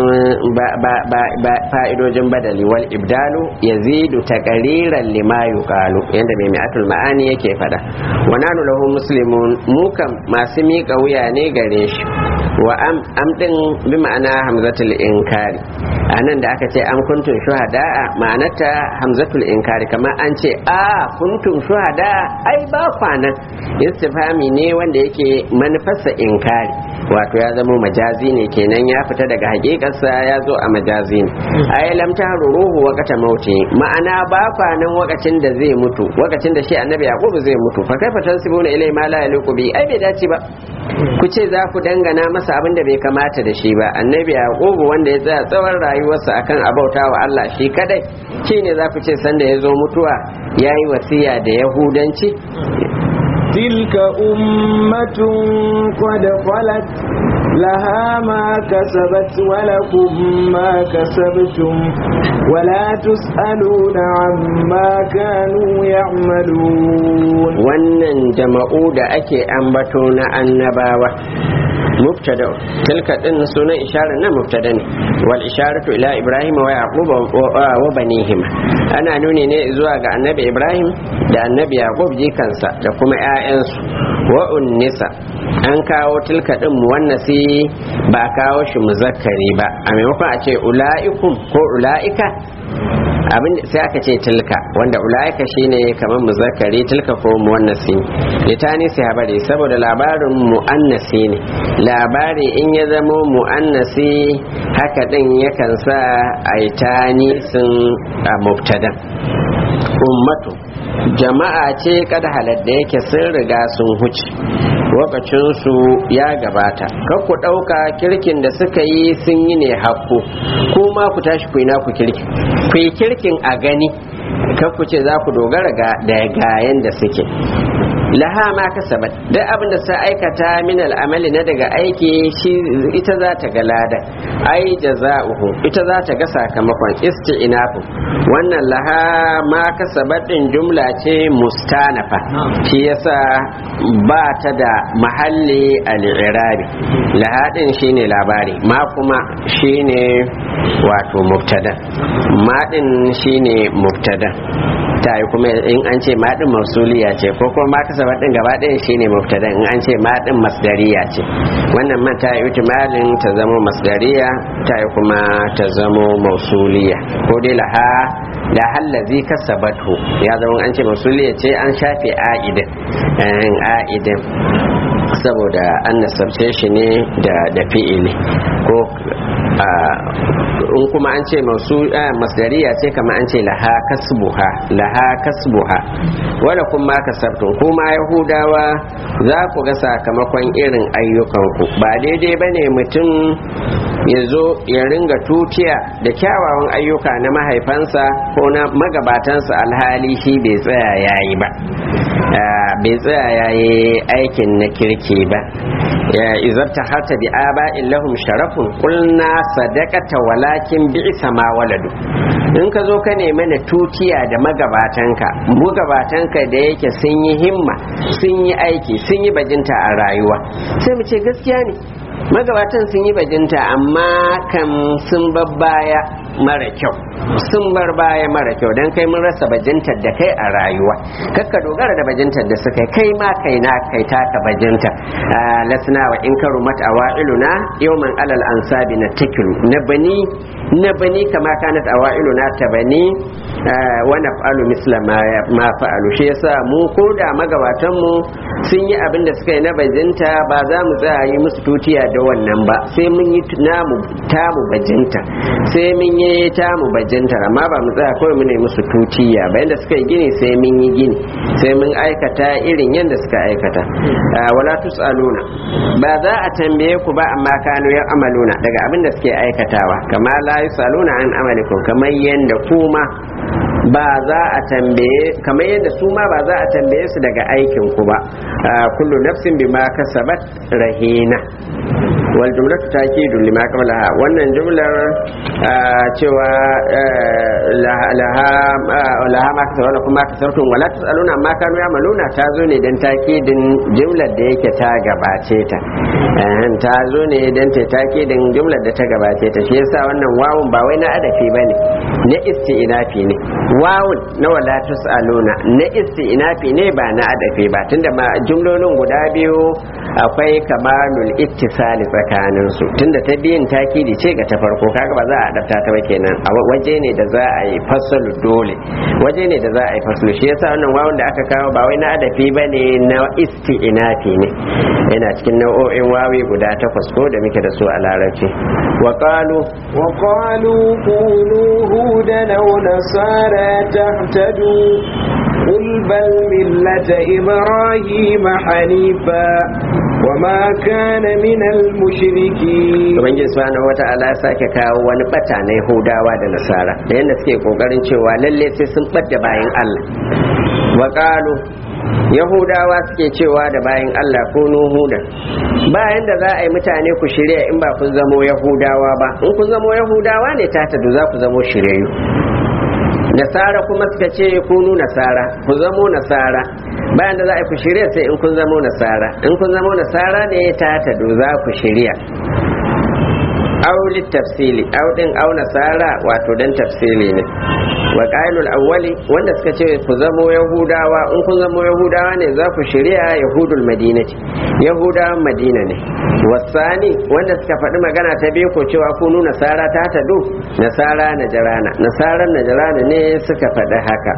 fa'idojin badali wal ibdalu yazidu taqriran lima yuqalu yanda mai mi'atul ma'ani yake fada wa nanu lahu muslimun mu kam masu miƙa wuya ne gare shi wa am am din bi ma'ana hamzatul inkari anan da aka ce am kuntum shuhada ma'anarta hamzatul inkari kamar an ce a kuntum shuhada ai ba kwanan istifhami ne wanda yake manufarsa inkari wato ya zama majazi ne kenan ya fita daga hakikarsa ya zo a majazi ne ai lam ruhu waqata mauti ma'ana ba kwanan wakacin da zai mutu wakacin da shi annabi yaqub zai mutu fa kaifa tansibuna ilai ma la yaliqu bi ai bai dace ba ku ce za ku dangana masa abin da bai kamata da shi ba annabi yaqub wanda ya tsaya tsawon rayuwarsa akan abauta wa Allah shi kadai shine za ku ce sanda ya zo mutuwa yayi wasiya da yahudanci
تلك أمة قد خلت لها ما كسبت ولكم ما كسبتم ولا تسألون عما كانوا يعملون
wannan jama'u da ake ambato na annabawa mubtada tilka din sunan isharar na mubtada ne wal isharatu ila ibrahim wa yaqub wa banihim ana nuni ne zuwa ga annabi ibrahim da annabi yaqub jikansa da kuma ƴaƴansu wa unnisa an kawo tilka din muwannasi ba kawo shi muzakkari ba a maimakon a ce ula'ikum ko ula'ika abin sai aka ce tilka wanda ulaika shine kamar muzakkari tilka ko muannasi litani sai habari saboda labarin muannasi ne labari in ya zamo muannasi haka din yakan sa aitani sun a mubtada ummatu jama'a ce kada haladda yake sun riga sun huce lokacinsu ya gabata kar ku ɗauka kirkin da suka yi sun yi ne hakku kuma ku tashi ku yi naku kirkin ku yi kirkin a gani kar ku ce za ku dogara ga da gayen da suke laha ma kasabat duk abin da sa aikata min al'amali na daga aiki shi ita za ta ga lada ai jaza'uhu ita za ta ga sakamakon isti'nafu wannan laha ma kasabat din jumla ce mustanafa shi yasa ba ta da mahalli al-i'rabi laha din shine labari ma kuma shine wato mubtada ma din shine mubtada ta yi kuma in an ce maɗin mausuliya ce ko kuma ma kasabar ɗin gaba ɗaya shine mubtada in an ce maɗin masdariya ce wannan man ta yi malin ta zama masdariya ta yi kuma ta zama mausuliya ko dai laha da hallazi kasabatu ya zama an ce mausuliya ce an shafe a'idin a'idin saboda an nasabce shi ne da fi'ili ko in kuma an ce masu masdariya ce kama an ce laha kasbuha laha kasbuha wala kuma kasabtun kuma yahudawa za ku ga sakamakon irin ayyukanku ba daidai ba ne mutum ya zo ya ringa tutiya da kyawawan ayyuka na mahaifansa ko na magabatansa alhali shi bai tsaya yayi ba bai tsaya ya yi aikin na kirki ba ya izarta hata bi aba'in lahum sharafun kulna sadaqata walakin bi'sa ma waladu in ka zo ka nemi na tutiya da magabatanka magabatanka da yake sun yi himma sun yi aiki sun yi bajinta a rayuwa sai mu ce gaskiya ne magabatan sun yi bajinta amma kan sun babbaya mara kyau sun bar baya mara kyau don kai mun rasa bajintar da kai a rayuwa kakka dogara da bajintar da suka kai ma kai na kai taka bajinta lasna wa in karu mata awa'iluna yawman alal ansabi na takilu na bani na bani kama kanat awa'iluna ta bani wa naf'alu misla ma fa'alu shi yasa mu ko da magabatan mu sun yi abin da suka yi na bajinta ba za mu tsaya yi musu tutiya da wannan ba sai mun yi namu tamu bajinta sai mun yi tamu bajinta amma ba mu tsaya kawai mu ne musu tutiya ba yanda suka yi gini sai mun yi gini sai mun aikata irin yanda suka aikata wala tusaluna ba za a tambaye ku ba amma kanu ya amaluna daga abin da suke aikatawa kama la yusaluna an amalikum kamar yanda kuma ba za a tambaye kamar yadda su ma ba za a tambaye su daga aikin ku ba kullu nafsin bima kasabat rahina wal jumlatu takidu lima qablaha wannan jumlar cewa laha laha ma kasabat wala kuma kasartum wala tasaluna amma kanu yamaluna ta zo ne dan takidin jumlar da yake ta gabace ta ta zo ne dan ta takidin jumlar da ta gabace ta shi yasa wannan wawun ba wai na adafi bane na isti'nafi ne wawun na wala tusaluna na isti'nafi ne ba na adafi ba tunda ma jumlolin guda biyu akwai kamalul ittisali tsakanin su tunda ta biyun takidi ce ga ta farko kaga ba za a adapta ta ba kenan a waje ne da za a yi fasalu dole waje ne da za a yi fasalu shi yasa wannan wawun da aka kawo ba wai na adafi bane na isti'nafi ne yana cikin nau'o'in wawi guda takwas ko da muke da su a larabci wa qalu
wa qalu qulu hudan aw nasara tahtadu قل بل ملة إبراهيم حنيفا وما كان من المشركين
Ubangiji subhanahu wa ta'ala ya sake kawo wani bata na Yahudawa da Nasara da yadda suke kokarin cewa lalle sai sun ɓadda bayan Allah wa qalu Yahudawa suke cewa da bayan Allah ko Nuhuda bayan da za a yi mutane ku shirya in ba kun zamo Yahudawa ba in kun zamo Yahudawa ne ta tadu za ku zamo shiryayyu nasara kuma suka ce kunu nasara ku zamo nasara bayan da za a ku shirya sai in kun zamo nasara in kun zamo nasara ne ta tado za ku shirya auli tafsili audin au nasara wato dan tafsili ne wa qailul awwali wanda suka ce ku zamo yahudawa in kun zamo yahudawa ne za ku shirya yahudul madinati yahudawan madina ne wasani wanda suka faɗi magana ta biyu ko cewa ku nuna nasara ta tadu nasara na jarana nasaran na jarana ne suka faɗi haka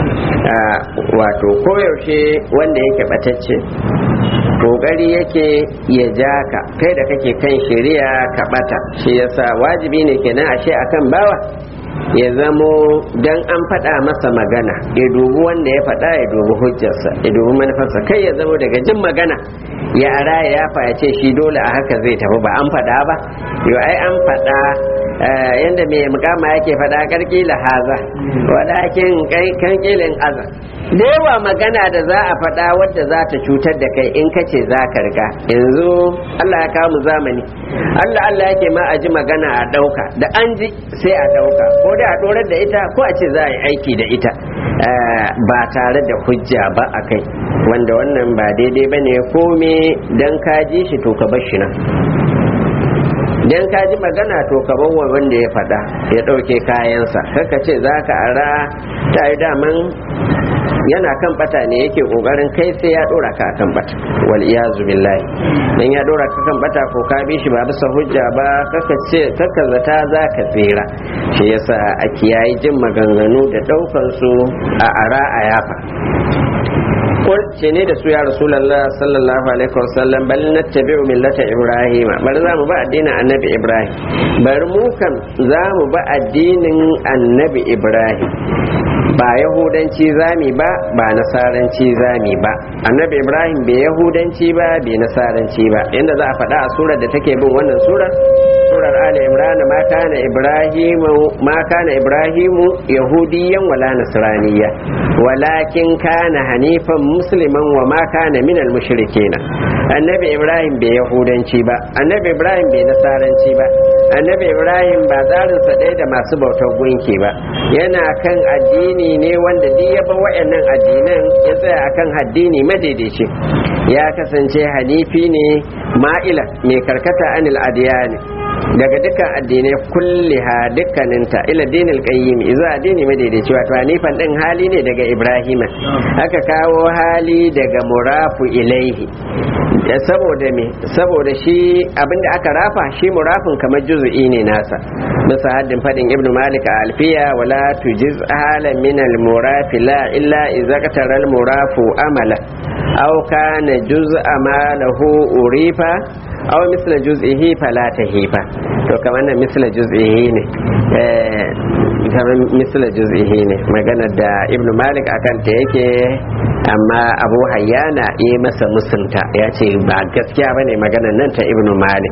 wato koyaushe wanda yake ɓatacce kokari yake ya ja ka kai da kake kan shari'a ka bata shi yasa wajibi ne kenan ashe akan bawa ya zamo dan an faɗa masa magana ya dubi wanda ya faɗa ya dubi hujjarsa ya dubi manufarsa kai ya zamo daga jin magana ya ara ya ya ce shi dole a haka zai tafi ba an faɗa ba yo ai an faɗa yanda mai mukama yake faɗa karkila haza walakin kan kilin aza da yawa magana da za a faɗa wadda za ta cutar da kai in ka ce za ka riga yanzu Allah ya kawo mu zamani Allah Allah yake ma a ji magana a ɗauka da an ji sai a ɗauka ko da a ɗorar da ita ko a ce za a yi aiki da ita ba tare da hujja ba a kai wanda wannan ba daidai ba ne kome don ka ji shi to ka bar shi nan dan ka ji magana to ka bawa wanda ya faɗa ya ɗauke kayansa kaka ce za ka ara ta yi daman yana kan bata ne yake kokarin kai sai ya dora ka kan bata wal iyazu billahi dan ya dora ka kan bata ko ka bi shi ba bisa hujja ba kaka ce kaka zata za ka tsira shi yasa a kiyayi jin maganganu da daukan su a ara a yafa kul ce ne da su ya rasulullah sallallahu alaihi wasallam bal nattabi'u millata ibrahim bari za mu ba addinin annabi ibrahim bari mu kan za mu ba addinin annabi ibrahim ba yahudanci zami ba ba nasaranci zami ba annabi ibrahim bai yahudanci ba bai nasaranci ba inda za a faɗa a surar da take bin wannan surar surar ali imran ma kana ibrahimu ma kana ibrahimu yahudiyan wala nasraniya walakin kana hanifan musliman wa ma kana minal mushrikina annabi ibrahim bai yahudanci ba annabi ibrahim bai nasaranci ba annabi ibrahim ba tsarinsa ɗaya da masu bautar gunki ba yana kan addini ne wanda duk ya ba wa'annan addinan ya tsaya akan addini madaidaici ya kasance hanifi ne ma'ila mai karkata anil adiyani daga dukkan addinai kulliha dukkaninta ila dinil qayyim iza addini madaidaici wato hanifan din hali ne daga ibrahima aka kawo hali daga murafu ilaihi saboda me saboda shi abinda aka rafa shi murafin kamar juz'i ne nasa bisa haddin fadin ibn malik a alfiya wala tujiz halan min al murafi la illa idza qatara al murafu amala aw kana juz'a ma lahu urifa aw misla juz'ihi fala tahifa to kamar nan misla juz'ihi ne eh kamar misla juz'ihi ne magana da ibn malik akan ta yake amma abu hayyana yi masa musunta ya ce ba gaskiya bane maganar nan ta ibn malik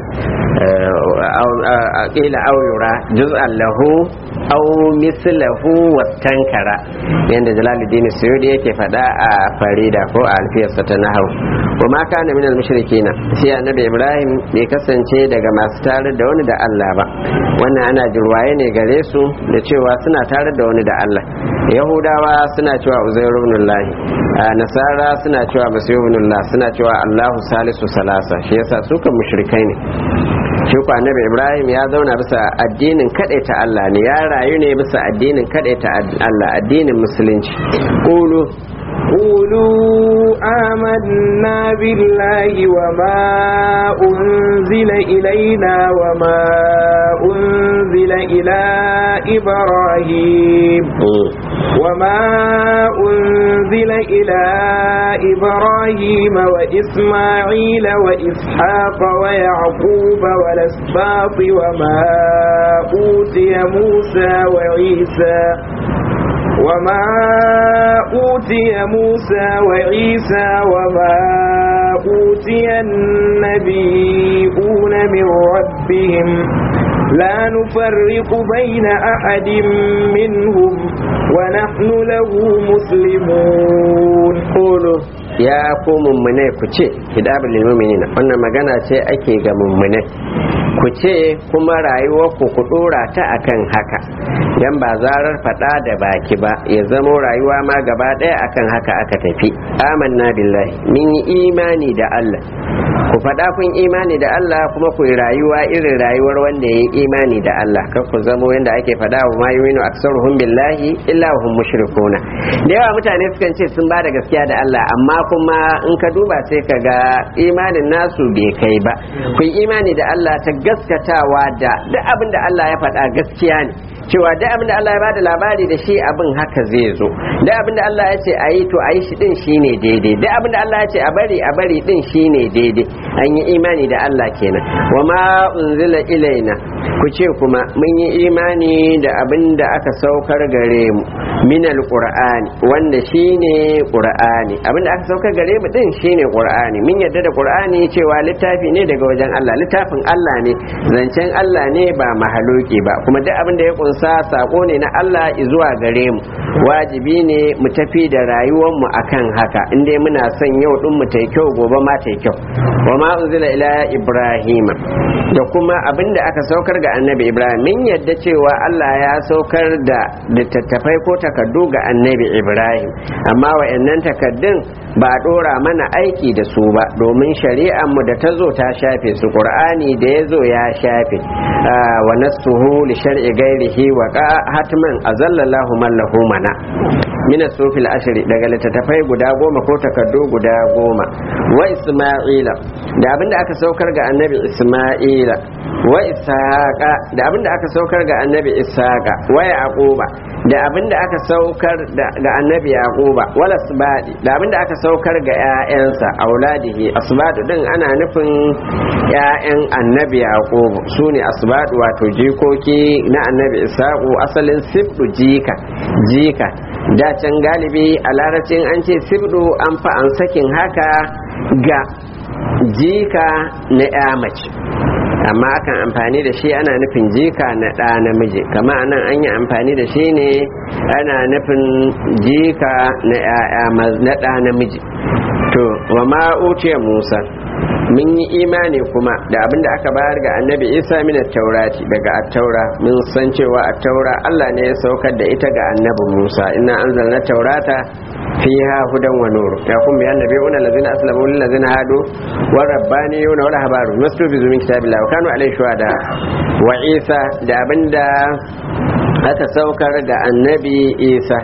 ƙila auyura juz'an lahu au mislahu wastankara yadda jalaluddin suyudi yake faɗa a farida ko a alfiyarsa ta nahau kuma kana minal mushrikina sai annabi ibrahim bai kasance daga masu tare da wani da allah ba wannan ana jirwaye ne gare su da cewa suna tare da wani da allah yahudawa suna cewa uzairu ibnullahi nasara suna cewa masihu ibnullah suna cewa allahu salisu salasa shi yasa su kan mushrikai ne shi ku annabi ibrahim ya zauna bisa addinin ta Allah ne ya rayu ne bisa addinin ta Allah addinin musulunci qulu
قولوا آمنا بالله وما أنزل إلينا وما أنزل إلى إبراهيم وما أنزل إلى إبراهيم وإسماعيل وإسحاق ويعقوب والأسباط وما أوتي موسى وعيسى وما أوتي موسى وعيسى وما أوتي النبيون من ربهم لا نفرق بين أحد منهم ونحن له مسلمون
قولوا ya ku mummune ku ce hidabul lil mu'minina wannan magana ce ake ga mummune ku ce kuma rayuwar ku ku dora ta akan haka dan ba zarar fada da baki ba ya zamo rayuwa ma gaba daya akan haka aka tafi amanna billahi min yi imani da Allah ku fada kun imani da Allah kuma ku yi rayuwa irin rayuwar wanda ya yi imani da Allah kar ku zamo yanda ake fada wa ma yuminu aksaruhum billahi illa hum mushrikuna da yawa mutane sukan ce sun ba da gaskiya da Allah amma kuma in ka duba sai ka ga imanin nasu bai kai ba ku yi imani da Allah ta gaskatawa da duk abin da Allah ya faɗa gaskiya ne cewa duk abin da Allah ya bada labari da shi abin haka zai zo duk abin da Allah ya ce a yi to a yi shi din shine daidai duk abin da Allah ya ce a bari a bari din shine daidai an yi imani da Allah kenan wa ma unzila ilaina ku ce kuma mun yi imani da abin da aka saukar gare mu min alqur'ani wanda shine qur'ani abin da aka saukar gare mu din shine qur'ani mun yarda da qur'ani cewa littafi ne daga wajen Allah littafin Allah ne zancen Allah ne ba mahaloki ba kuma duk abin da ya kunsa sako ne na Allah zuwa gare mu wajibi ne mu tafi da rayuwar mu akan haka inda muna son yau din mu ta kyau gobe ma ta kyau wa ma unzila ila ibrahima da kuma abin da aka saukar ga annabi ibrahim min yadda cewa Allah ya saukar da littattafai ko takardu ga annabi ibrahim amma wa'annan takaddun ba a dora mana aiki da su ba domin shari'ar mu da ta zo ta shafe su qur'ani da ya zo ya shafe wa nasuhu li shar'i ghairihi wa hatman azallallahu man lahu mana min sufil ashri daga littattafai guda goma ko takardu guda goma wa isma'ila da abinda aka saukar ga annabi isma'ila wa ishaqa da abinda aka saukar ga annabi ishaqa wa yaquba da abinda aka saukar ga annabi yaquba wal asbadi da abinda aka saukar ga ƴaƴansa auladihi asbadu din ana nufin ƴaƴan annabi yaqub sune asbadu wato jikoki na annabi ishaqu asalin sibdu jika jika da can galibi a larabcin an ce sibdu an fa an sakin haka ga jika na ya mace amma akan amfani da shi ana nufin jika na ɗa namiji kama anan an yi amfani da shi ne ana nufin jika na ɗa namiji to wa ma musa mun yi imani kuma da abin da aka bayar ga annabi isa min taurati daga attaura mun san cewa attaura allah ne ya saukar da ita ga annabi musa ina anzalna taurata fiha hudan wa nur ya kun biyan nabiyuna allazina aslamu lil ladzina hadu wa rabbaniyuna wa rahbaru mastufizu min kitabillahi wa kanu alayhi shuhada wa isa da abinda aka saukar ga annabi isa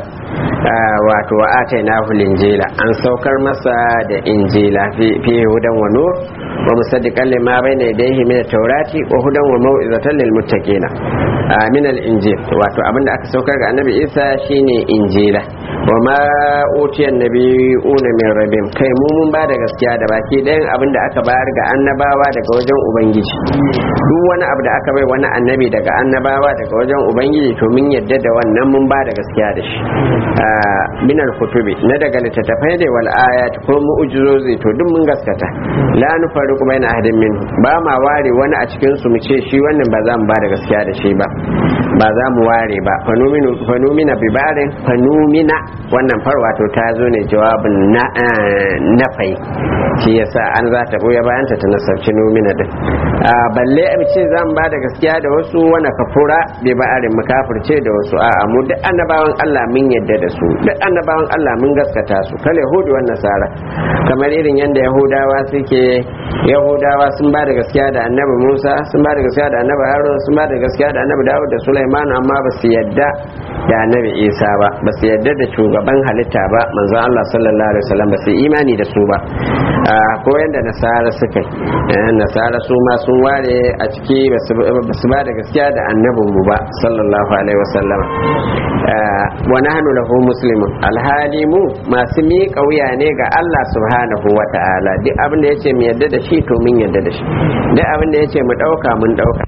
wato wa atainahu linjila an saukar masa da injila fi hudan wa nur wa musaddiqan lima bayna yadayhi min at-taurati wa hudan wa mau'izatan lil muttaqina min al-injil wato abinda aka saukar ga annabi Isa shine injila wa ma utiya nabiyuna min rabbim kai mu mun ba da gaskiya da baki ɗayan abinda aka bayar ga annabawa daga wajen ubangiji duk wani abu da aka bai wani annabi daga annabawa daga wajen ubangiji to mun yadda da wannan mun ba da gaskiya da shi min al-kutubi na daga littattafai da wal ayat ko mu'jizozi to duk mun gaskata la nufariqu baina ahadin min ba ma ware wani a cikin su mu ce shi wannan ba za mu ba da gaskiya da shi ba ba za mu ware ba fanuminu fanumina bi barin fanumina wannan farwa to ta zo ne jawabin na nafai shi yasa an za ta boye bayan ta nasarci numina din balle a ce za mu ba da gaskiya da wasu wani kafura bi ba'arin mu kafirce da wasu a'a mu duk annabawan Allah mun yadda da su duk annabawan Allah mun gaskata su kal yahudu wan nasara kamar irin yadda yahudawa suke yahudawa sun ba da gaskiya da annabi Musa sun ba da gaskiya da annabi Harun sun ba da gaskiya da annabi Dawud da Sulaiman amma ba su yadda da annabi Isa ba ba su yadda da shugaban halitta ba manzon Allah sallallahu alaihi wasallam ba su imani da su ba ko yadda nasara suka yi nasara su ma sun ware a ciki ba su ba da gaskiya da annabin mu ba sallallahu alaihi wasallam wa nahnu lahu muslimun alhali mu masu miƙa wuya ne ga Allah subhanahu wa ta'ala duk abin da yace mu yadda da shi to mun yadda da shi duk abin da yace mu dauka mun dauka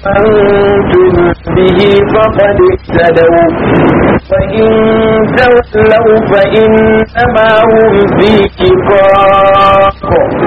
آمنتم به فقد اهتدوا فإن تولوا فإنما هم في شقاق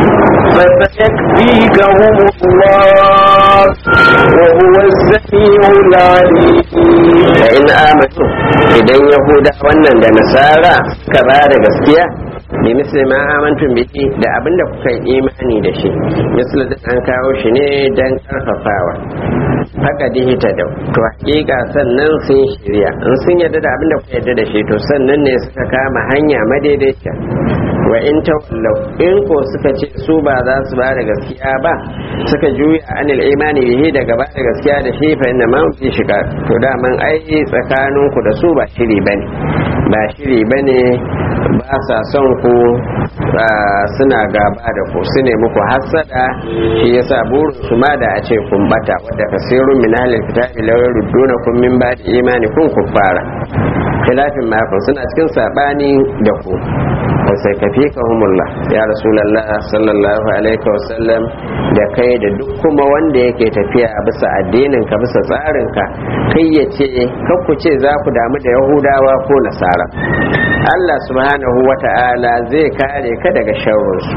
فسيكفيكهم الله وهو السميع العليم
فإن آمنوا idan yahuda wannan da nasara ka ba da gaskiya bi misli ma amantum bihi da abin da kuka yi imani da shi misli da an kawo shi ne dan karfafawa haka dihita da to hakika sannan sun shirya in sun yarda da abin da kuka yarda da shi to sannan ne suka kama hanya madaidaiciya wa in tawallau in ko suka ce su ba za su ba da gaskiya ba suka juya anil imani bihi daga ba da gaskiya da shi fa inna ma fi shiga to da man ai tsakanin ku da su ba shiri bane ba shiri bane ba sa son ku suna gaba da ku su ne muku hassada shi yasa burin su ma da a ce kun bata wadda kasirun min ahlil kitabi law yurdunakum min ba'di imanikum kuffara khilafin makon suna cikin sabani da ku sai ka fi kahumullah ya rasulallah sallallahu alaihi wasallam da kai da duk kuma wanda yake tafiya bisa addinin ka bisa tsarin ka kai ya ce ku ce za ku damu da yahudawa ko nasara Allah subhanahu wa ta'ala zai kare ka daga sharrinsu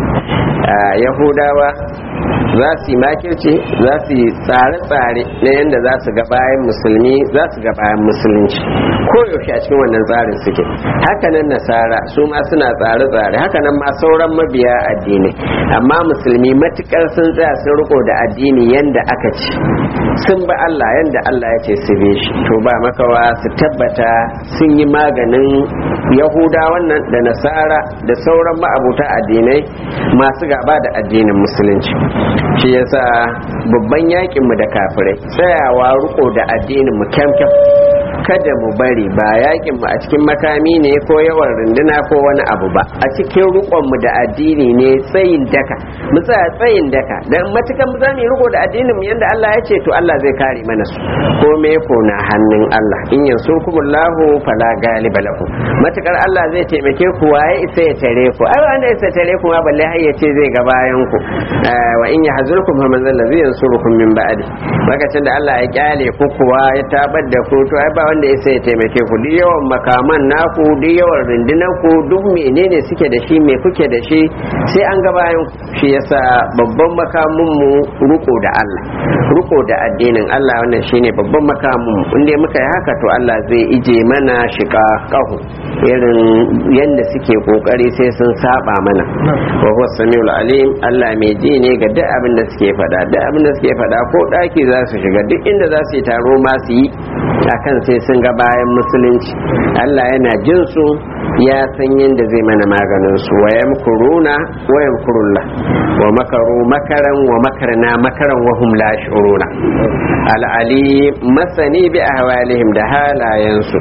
yahudawa za su yi makirci za su yi tsare-tsare na yadda za su ga bayan musulmi za su ga bayan musulunci koyaushe a cikin wannan tsarin suke hakanan nasara su ma suna tsare-tsare hakanan ma sauran mabiya addini amma musulmi matukar sun tsaya sun riko da addini yadda aka ci sun ba Allah yadda Allah ya ce su bi shi to ba makawa su tabbata sun yi maganin yahuda wannan da nasara da sauran ma'abuta addinai masu gaba da addinin musulunci shi yasa babban yakin mu da kafirai tsayawa riko da addinin mu kyamkyam kada mu bari ba yakin mu a cikin makami ne ko yawan runduna ko wani abu ba a cikin rukon mu da addini ne tsayin daka mu tsaya tsayin daka dan matukan mu zamu riko da addinin mu yanda Allah ya ce to Allah zai kare mana su ko me ko na hannun Allah in yansurkumullahu fala galiba lakum matukar Allah zai taimake ku waye isa ya tare ku ai wanda isa tare ku ma balle har ya ce zai ga bayan ku wa in yahzurkum fa man zai yansurukum min ba'di lokacin da Allah ya kyale ku kuwa ya tabar da ku to ai ba wanda ya sai ya taimake ku duk yawan makaman naku duk yawan rundunar ku duk menene suke da shi me kuke da shi sai an ga bayan shi yasa babban makamin mu ruko da Allah ruko da addinin Allah wannan shine babban makamin mu inda muka yi haka to Allah zai ije mana shiga kahu irin yanda suke kokari sai sun saba mana wa huwa samiul alim Allah mai ji ne ga duk abin da suke faɗa duk abin da suke faɗa ko ɗaki za su shiga duk inda za su yi taro ma su yi akan sai sun ga bayan musulunci Allah yana jin su ya san yadda zai mana maganin su wa yamkuruna wa yamkurullah wa makaru makaran wa makarna makaran wa hum la shuruna al'ali masani bi ahwalihim da halayensu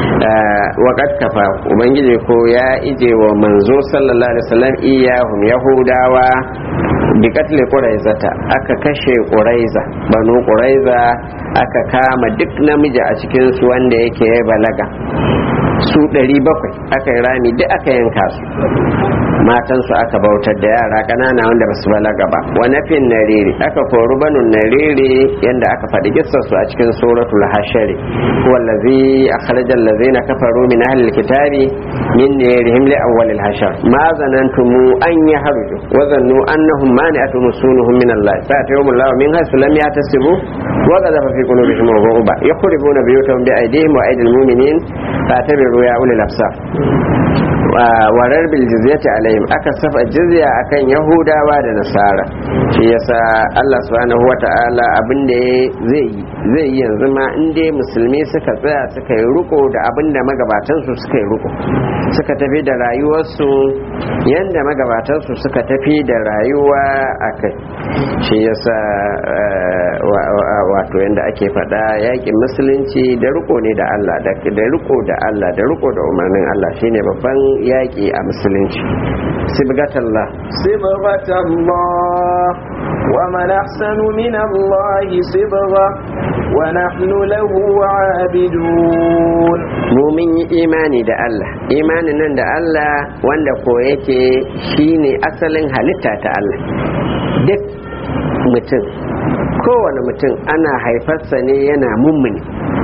wa qad kafa ubangiji ko ya ije wa manzo sallallahu alaihi wasallam iyahum yahudawa bi katle quraizata aka kashe quraiza banu quraiza aka kama duk namiji a cikin su wanda yake balaga su 700 aka yi rami duk aka yanka su matansu aka bautar da yara ƙanana wanda basu balaga ba wani fin nariri aka kori banu nariri yadda aka faɗi su a cikin suratul hashari wallazi akhrajal ladzina kafaru min ahlil kitabi min narihim li awwalil hashar ma zanantum an yahruju wa zannu annahum mani'atuhum sunuhum min Allah fa'atahum Allah min haythu lam yahtasibu wa qadhafa fi qulubihim ruba yakhribuna biyutahum bi aydihim wa aydil mu'minin fa'tabiru ya ulil absar warar bil jizyati alaihim aka safa jizya akan yahudawa da nasara shi yasa Allah subhanahu wata'ala abin da zai yi zai yi yanzu ma in dai musulmi suka tsaya suka yi riko da abin da magabatan su suka yi riko suka tafi da rayuwarsu yanda magabatan su suka tafi da rayuwa akai shi yasa wato yanda ake faɗa yakin musulunci da riko ne da Allah da riko da Allah da riko da umarnin Allah shine babban yaƙi a musulunci sibgatallah
sibgatallah wa man ahsanu min Allah sibga wa nahnu lahu abidun
mu mun yi imani da Allah imanin nan da Allah wanda ko yake shine asalin halitta ta Allah duk mutum kowane mutum ana haifarsa ne yana mummuni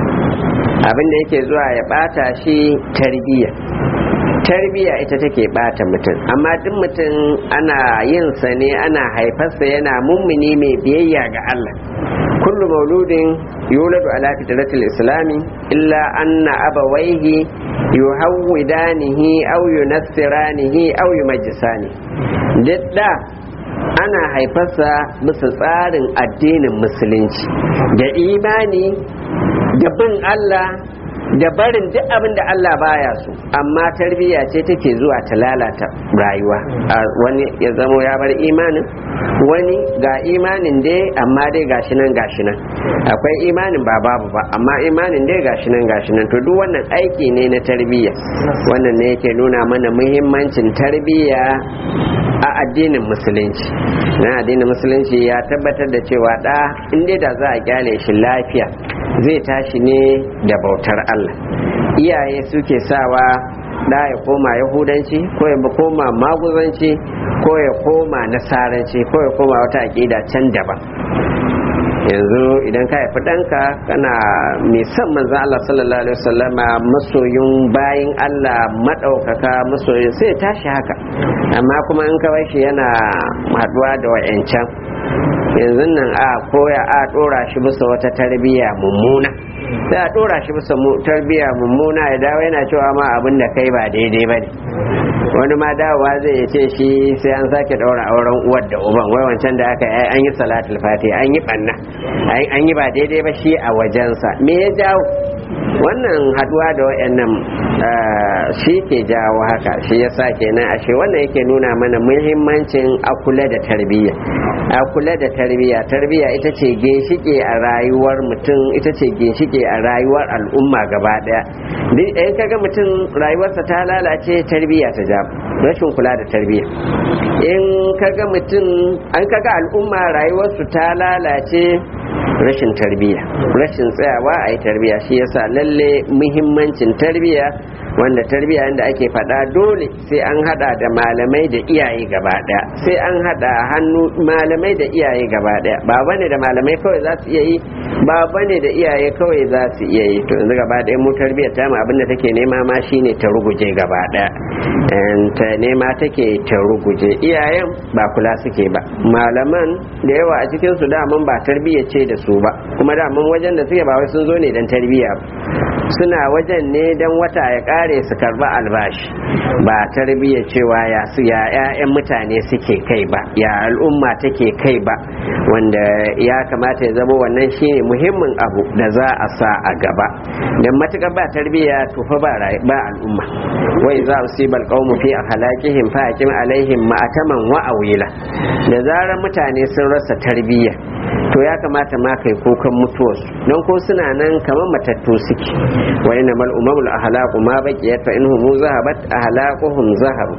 abin da yake zuwa ya bata shi tarbiyya tarbiyya ita take bata mutum amma duk mutum ana yin sa ne ana haifarsa yana mummuni mai biyayya ga Allah kullu mauludin yuladu ala fitratil islami illa anna abawaihi yuhawwidanihi aw yunassiranihi aw yumajjisani duk da ana haifarsa bisa tsarin addinin musulunci da imani da bin Allah da barin duk abin da Allah baya so amma tarbiyya ce take zuwa ta lalata rayuwa wani ya zamo ya bar imanin wani ga imanin dai amma dai gashi nan gashi nan akwai imanin ba babu ba amma imanin dai gashi nan gashi nan to duk wannan aiki ne na tarbiyya wannan ne yake nuna mana muhimmancin tarbiyya a addinin musulunci na addinin musulunci ya tabbatar da cewa da inda da za a kyale shi lafiya zai tashi ne da bautar Allah iyaye suke sawa da ya koma yahudanci ko ya koma maguzanci ko ya koma nasaranci ko ya koma wata aƙida can daban yanzu idan ka haifi ɗanka kana mai son manzan Allah sallallahu alaihi wasallama masoyin bayin Allah maɗaukaka masoyin sai ya tashi haka amma kuma in ka shi yana haɗuwa da wa'yancan yanzu nan a koya a ɗora shi bisa wata tarbiyya mummuna sai a ɗora shi bisa tarbiyya mummuna ya dawo yana cewa ma abin da kai ba daidai ba ne wani ma dawowa zai ce shi sai an sake ɗaura auren uwar da uban wai wancan da aka yi an yi salatul fati an yi ɓanna an yi ba daidai ba shi a wajensa me ya jawo wannan haduwa da wayannan shi ke jawo haka shi yasa kenan ashe wannan yake nuna mana muhimmancin akula da tarbiyya akula da tarbiyya tarbiyya ita ce ginshike a rayuwar mutum ita ce ginshike a rayuwar al'umma gaba daya duk in kaga mutum rayuwarsa ta lalace tarbiyya ta ja rashin kula da tarbiyya in kaga mutum an kaga al'umma rayuwarsu ta lalace rashin tarbiyya rashin tsayawa a yi tarbiyya shi yasa lalle muhimmancin tarbiyya wanda tarbiyya da ake faɗa dole sai an hada da malamai da iyaye gaba daya sai an hada hannu malamai da iyaye gaba daya ba bane da malamai kawai za su iya yi ba bane da iyaye kawai za su iya yi to yanzu gaba daya mu tarbiyyar ta mu abinda take nema ma shine ta ruguje gaba daya ta nema take ta ruguje iyayen ba kula suke ba malaman da yawa a cikin su daman ba tarbiyya ce da su ba kuma daman wajen da suke ba wai sun zo ne dan tarbiyya suna wajen ne dan wata ya kare su karba albashi ba tarbiyya cewa ya su ya ƴaƴan mutane suke kai ba ya al'umma take kai ba wanda ya kamata ya zama wannan shine muhimmin abu da za a sa a gaba dan matukar ba tarbiyya to fa ba ba al'umma wai za su bal qaumu fi akhlaqihim fa hakim alaihim ma'ataman wa awila da zarar mutane sun rasa tarbiyya to ya kamata ma kai kukan mutuwarsu don ko suna nan kamar matattu suke wa inna mal umamul ahlaqu ma baqiyat fa inhum zahabat ahlaquhum zahabu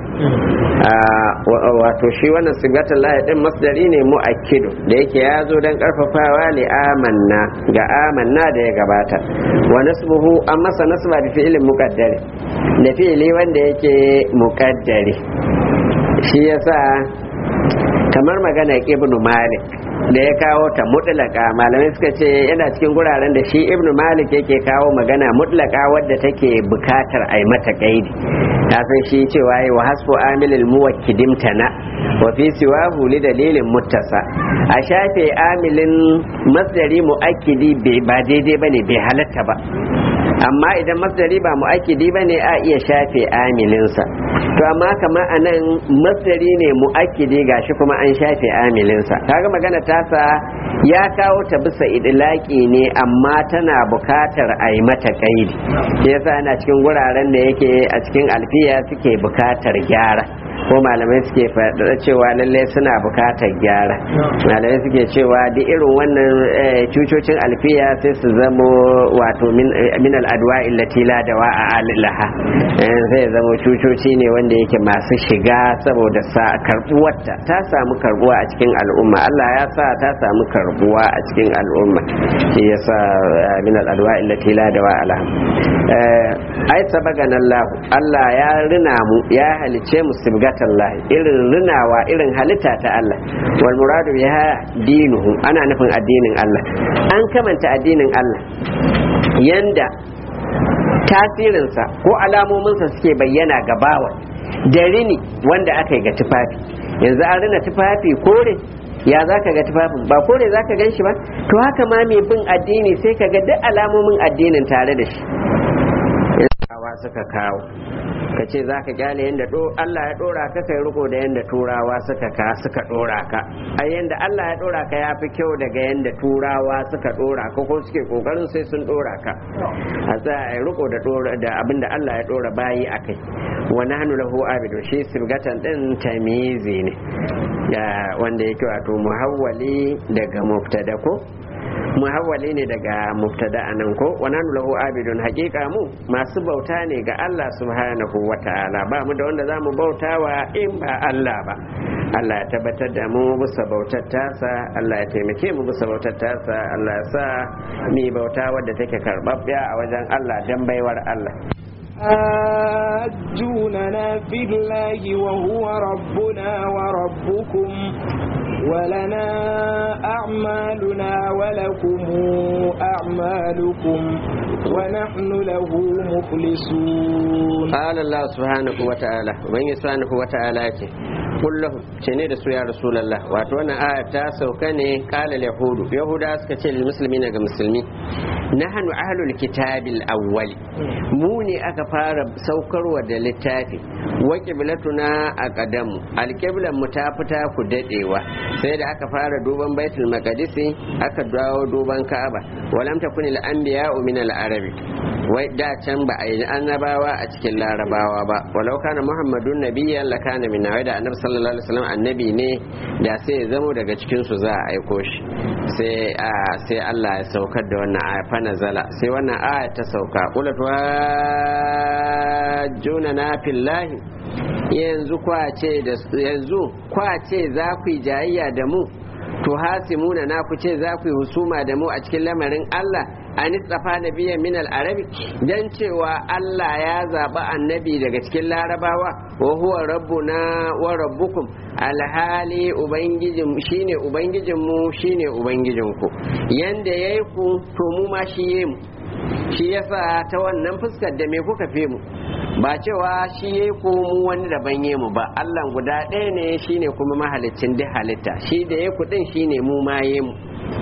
wato shi wannan sigatul lahi din masdari ne muakkidu da yake ya zo dan karfafawa li amanna ga amanna da ya gabata wa nasbuhu an masa nasba bi fi'lin muqaddari da fi'li wanda yake muqaddari shi yasa kamar magana ibnu malik da ya kawo ta mutlaka malamai suka ce yana cikin guraren da shi ibnu malik yake kawo magana mutlaka wadda take bukatar a yi mata kaidi ta san shi cewa yi wa hasfu amilil muwakkidim tana wa fi siwahu li dalilin muttasa a shafe amilin masdari muakkidi ba daidai bane bai halatta ba amma idan masdari ba mu'akkidi ba ne a iya shafe amilinsa to amma kamar a nan masdari ne mu'akkidi gashi kuma an shafe amilinsa kaga magana tasa ya kawo ta bisa idilaki ne amma tana bukatar a yi mata kaidi shi yasa ana cikin guraren da yake a cikin alfiya suke bukatar gyara ko malamai suke faɗa cewa lalle suna bukatar gyara malamai suke cewa duk irin wannan cucocin alfiya sai su zamo wato min al'adwa illati la dawa a alilaha sai zamo cucoci ne wanda yake masu shiga saboda sa karbuwarta ta samu karbuwa a cikin al'umma Allah ya sa ta samu karbuwa a cikin al'umma shi yasa min al'adwa illati la dawa alaha ai sabagan Allah Allah ya rina mu ya halice mu sibgat lahi irin rinawa irin halitta ta Allah wal muradu biha dinuhu ana nufin addinin Allah an kamanta addinin Allah yanda tasirinsa ko alamominsa suke bayyana ga bawa da rini wanda aka yi ga tufafi yanzu an rina tufafi kore ya za ka ga tufafin ba kore za ka gan shi ba to haka ma mai bin addini sai ka ga duk alamomin addinin tare da shi suka kawo ka ce za ka gyale yadda Allah ya dora ka kai riko da yadda turawa suka ka suka dora ka a yadda Allah ya dora ka ya fi kyau daga yadda turawa suka dora ka ko suke kokarin sai sun dora ka a za a yi riko da da abin da Allah ya dora bayi a kai wani hannu lahu abidu shi sibgatan din tamizi ne wanda yake wato muhawwali daga mubtada ko muhawwali ne daga mubtada anan ko wa nanu lahu abidun haqiqa mu masu bauta ne ga Allah subhanahu wa ta'ala ba mu da wanda zamu bautawa in ba Allah ba Allah ya tabbatar da mu bisa bautar tasa Allah ya taimake mu bisa bautar tasa Allah ya sa mi bauta wadda take karbabbiya a wajen Allah dan baiwar Allah
حاجوننا في الله وهو ربنا وربكم ولنا أعمالنا ولكم أعمالكم ونحن له مخلصون
قال الله سبحانه وتعالى ومن سبحانه وتعالى قل له ce da su ya rasulallah wato wannan aya ta sauka ne kala yahudu yahuda suka ce lil muslimina ga musulmi nahnu ahlul kitabil awwali mu ne aka fara saukarwa da littafi wa qiblatuna aqdamu alqiblan mu ta fita ku dadewa sai da aka fara duban baitul maqdisi aka dawo duban ka'aba walam takun al anbiya'u min al arabi wai da can ba a yi annabawa a cikin larabawa ba walau kana muhammadun nabiyyan lakana min wai da annabi sallallahu alaihi wasallam annabi ne da sai ya zamo daga cikin su za a aiko shi sai sai Allah ya saukar da wannan aya fa nazala sai wannan aya ta sauka qul juna na fillahi yanzu kwace da yanzu kwace za ku yi jayayya da mu to hasimuna na ku ce za ku yi husuma da mu a cikin lamarin Allah an tsafa nabiyan min al-arabi dan cewa Allah ya zaba annabi daga cikin larabawa wa huwa rabbuna wa rabbukum alhali ubangijin shine ubangijin mu shine ubangijin ku yanda yayi ku to mu ma shi yayi mu shi yasa ta wannan fuskar da me kuka fi mu ba cewa shi yayi ku mu wani daban yayi mu ba Allah guda ɗaya ne shine kuma mahaliccin duk halitta shi da yayi ku din shine mu ma yayi mu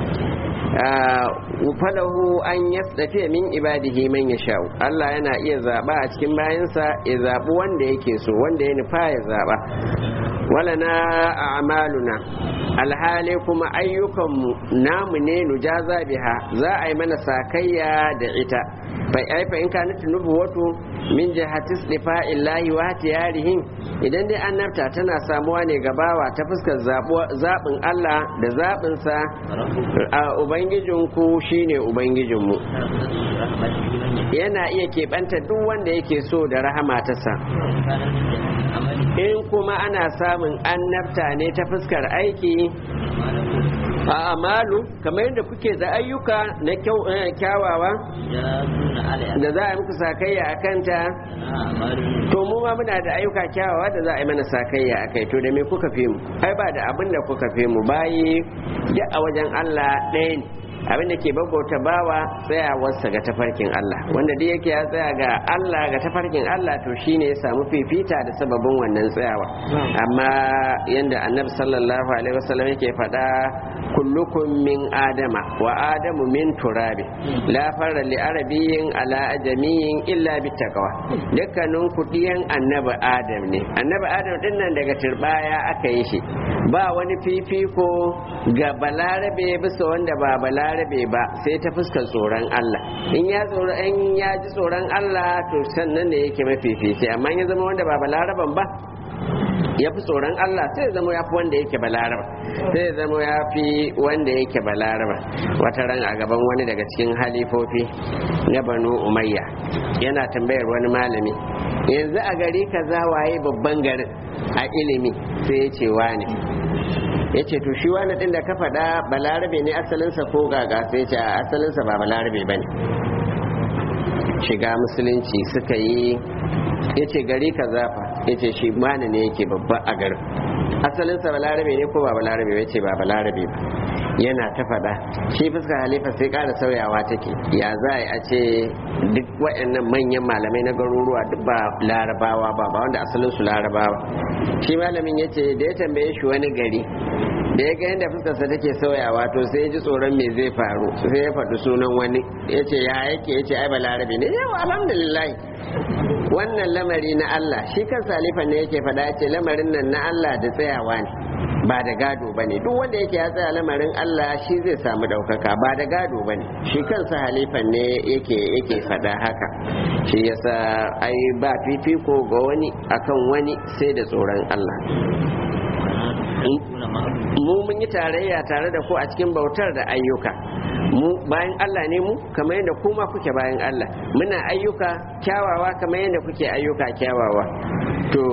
falahu an yasdafi min ibadihi man yasha'u Allah yana iya zaba a cikin bayansa ya zabi wanda yake so wanda ya nufa ya zaba wala na a'maluna alhali kuma ayyukanmu namu ne nujaza biha za a yi mana sakayya da ita bai aifa in kanat nubuwatu min jihati istifa'illahi wa tiyarihin idan dai annabta tana samuwa ne gabawa ta fuskar zaɓin Allah da zaɓinsa a ubangijinku shine ubangijinmu yana iya keɓanta duk wanda yake so da rahama ta sa in kuma ana samun annabta ne ta fuskar aiki a amalu kamar yadda kuke da ayyuka na kyawawa da za a muku sakayya a kanta to mu ma muna da ayyuka kyawawa da za a yi mana sakayya a kai to da me kuka fi mu ai ba da abin da kuka fi mu bayi duk a wajen Allah ɗaya ne abin da ke babbauta bawa tsayawarsa ga tafarkin Allah wanda duk yake ya tsaya ga Allah ga tafarkin Allah to shine ya samu fifita da sababin wannan tsayawa amma yanda annabi sallallahu alaihi wasallam yake faɗa kullukum min adama wa adamu min turabi la farra li arabiyyin ala ajamiyin illa bittaqwa dukkanin ku diyan annabi adam ne annabi adam din nan daga turbaya aka yi shi ba wani fifiko ga balarabe bisa wanda ba balarabe ba sai ta fuskar tsoron Allah in ya tsoro in ya ji tsoron Allah to sannan ne yake mafifici amma ya zama wanda ba balaraban ba ya fi tsoron Allah sai zama ya fi wanda yake balaraba sai zama ya fi wanda yake balaraba wata ran a gaban wani daga cikin halifofi na banu umayya yana tambayar wani malami yanzu a gari kaza waye babban garin a ilimi sai ya ce wani ya ce to shi wani ɗin da ka faɗa balarabe ne asalinsa ko gaga sai ce a asalinsa ba balarabe ba ne shiga musulunci suka yi ya ce gari ka zafa yace shi mana ne yake babba a garin asalinsa balarabe ne ko ba balarabe ya ce ba balarabe ba yana ta faɗa shi fuskar halifa sai ƙara sauyawa take ya za a ce duk waɗannan manyan malamai na garuruwa duk ba larabawa ba ba wanda asalinsu larabawa shi malamin ya ce da ya tambaye shi wani gari da ya ga yadda fuskarsa take sauyawa to sai ya ji tsoron me zai faru sai ya faɗi sunan wani ya ce ya yake ya ce ai balarabe ne yau alhamdulillah wannan lamari na Allah shi kan salifan ne yake faɗa ce lamarin nan na Allah da tsayawa ne ba da gado ba ne duk wanda yake ya tsaya lamarin Allah shi zai samu ɗaukaka ba da gado ba ne shi kansa halifan ne yake yake faɗa haka shi yasa ai ba fifiko ga wani akan wani sai da tsoron Allah mu mun yi tarayya tare da ku a cikin bautar da ayyuka mu bayan Allah ne mu kamar yadda kuma kuke bayan Allah muna ayyuka kyawawa kamar yadda kuke ayyuka kyawawa to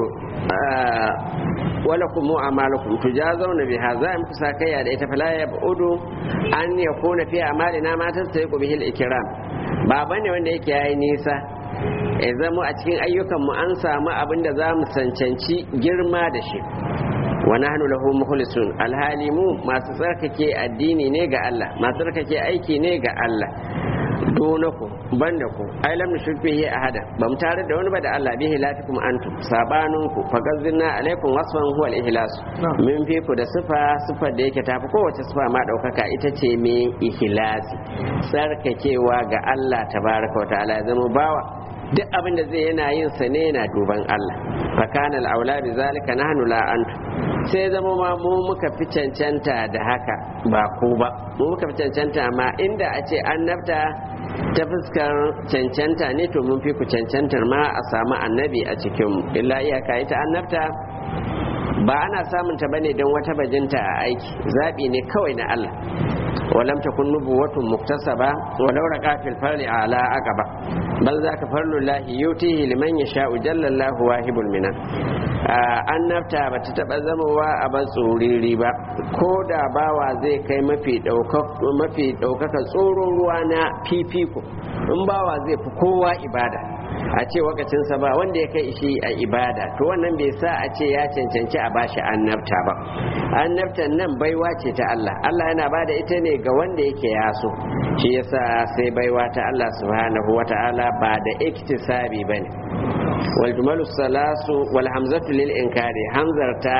wala kuma amalukum tujazawna biha za mu kusa kayya da ita fala ya budu an yakuna fi amalina ma tastayiqu bihi al-ikram ba bane wanda yake yayi nisa ya zama a cikin ayyukan mu an samu abin da za mu cancanci girma da shi wa nahnu lahu mukhlisun alhali mu masu tsarkake addini ne ga Allah masu tsarkake aiki ne ga Allah donaku banda ku ai lam nushrik bihi ahada bam tare da wani ba da Allah bihi latikum antum sabanun ku fagazzina alaikum wasfan huwa al-ihlas min fi ku da sifa sifar da yake tafi kowace sifa ma daukaka ita ce me ihlasi tsarkakewa ga Allah tabaraka wa ta'ala ya zama bawa duk abin da zai yana yin sa ne yana duban Allah fakana al-aula bi zalika nahnu la antu sai zama ma mu muka fi cancanta da haka ba ku ba mu muka fi cancanta ma inda a ce annabta ta fuskar cancanta ne to mun fi ku cancantar ma a samu annabi a cikin illa iyaka ita annabta ba ana samun ta bane don wata bajinta a aiki zabi ne kawai na Allah ولم تكن نبوة مكتسبة ولو رقى في الفرل على عقبة بل ذاك فرل الله يؤتيه لمن يشاء جل الله واهب المنن annabta ba ta taɓa zamowa a ban tsoriri ba ko da bawa zai kai mafi ɗaukaka tsoron ruwa na fifiko in bawa zai fi kowa ibada a ce wakacinsa ba wanda ya kai shi a ibada to wannan bai sa a ce ya cancanci a bashi annabta ba annabtan nan baiwa ce ta Allah Allah yana ba da ita ne ga wanda yake yaso shi yasa sai baiwa ta Allah subhanahu wata'ala ba da iktisabi bane wal jumalu salasu wal hamzatu lil inkari hamzar ta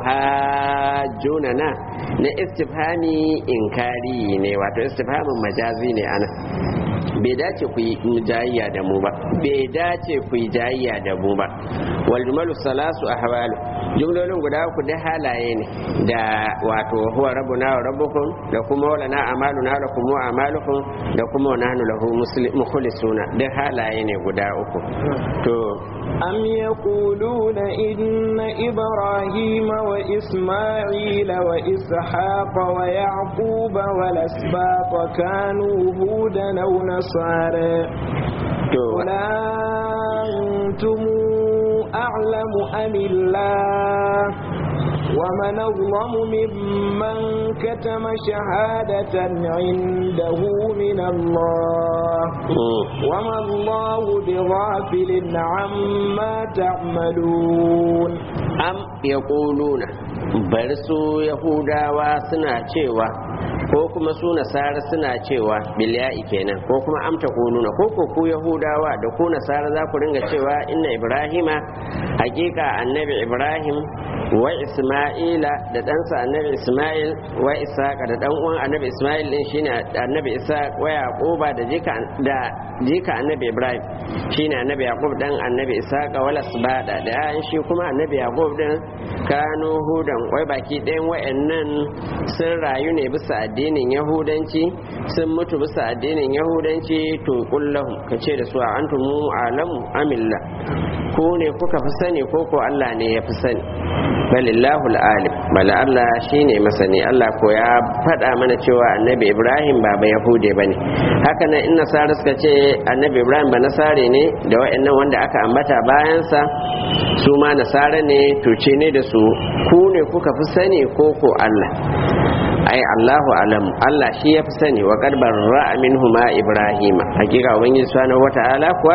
atuhajunana na istifhami inkari ne wato istifhamin majazi ne ana bai dace ku yi jayayya da mu ba bai dace ku yi jayayya da mu ba wal jumalu salasu ahwalu jumlolin guda uku da halaye ne da wato huwa rabbuna wa rabbukum da kuma wala na amaluna da kuma amalukum da kuma wa nahnu lahu mukhlisuna da halaye ne guda uku to
أم يقولون إن إبراهيم وإسماعيل وإسحاق ويعقوب والأسباط كانوا هودا أو نصارى قل أنتم أعلم أم الله ومن أظلم ممن كتم شهادة عنده من الله وما الله بغافل عما تعملون
أم يقولون برسو يهودا وسنا cewa ko kuma su nasara suna cewa bilya'i kenan ko kuma amta kununa ko ko ku yahudawa da ku nasara za ku ringa cewa inna ibrahima hakika annabi ibrahim wa isma'ila da ɗansa annabi isma'il wa isaqa da ɗan uwan annabi isma'il din shine annabi isaq wa yaquba da jika da jika annabi ibrahim shine annabi yaqub dan annabi isaqa wal asbada da ayan shi kuma annabi yaqub din kanu hudan wai baki ɗayan wayannan sun rayu ne bisa addinin yahudanci sun mutu bisa addinin yahudanci to kullahum kace da su a antumu alamu amilla ko ne kuka fi sani ko ko Allah ne ya fi sani balillahu alim bala Allah shine masani Allah ko ya faɗa mana cewa annabi Ibrahim ba ba Yahude bane haka nan in nasara suka ce annabi Ibrahim ba nasare ne da wa'annan wanda aka ambata bayansa su ma nasara ne tuce ne da su ku ne kuka fi sani ko ko Allah ai Allahu alam Allah shi ya fi sani wa karbar ra'a minhuma Ibrahim hakika ubangiji subhanahu wata'ala kuwa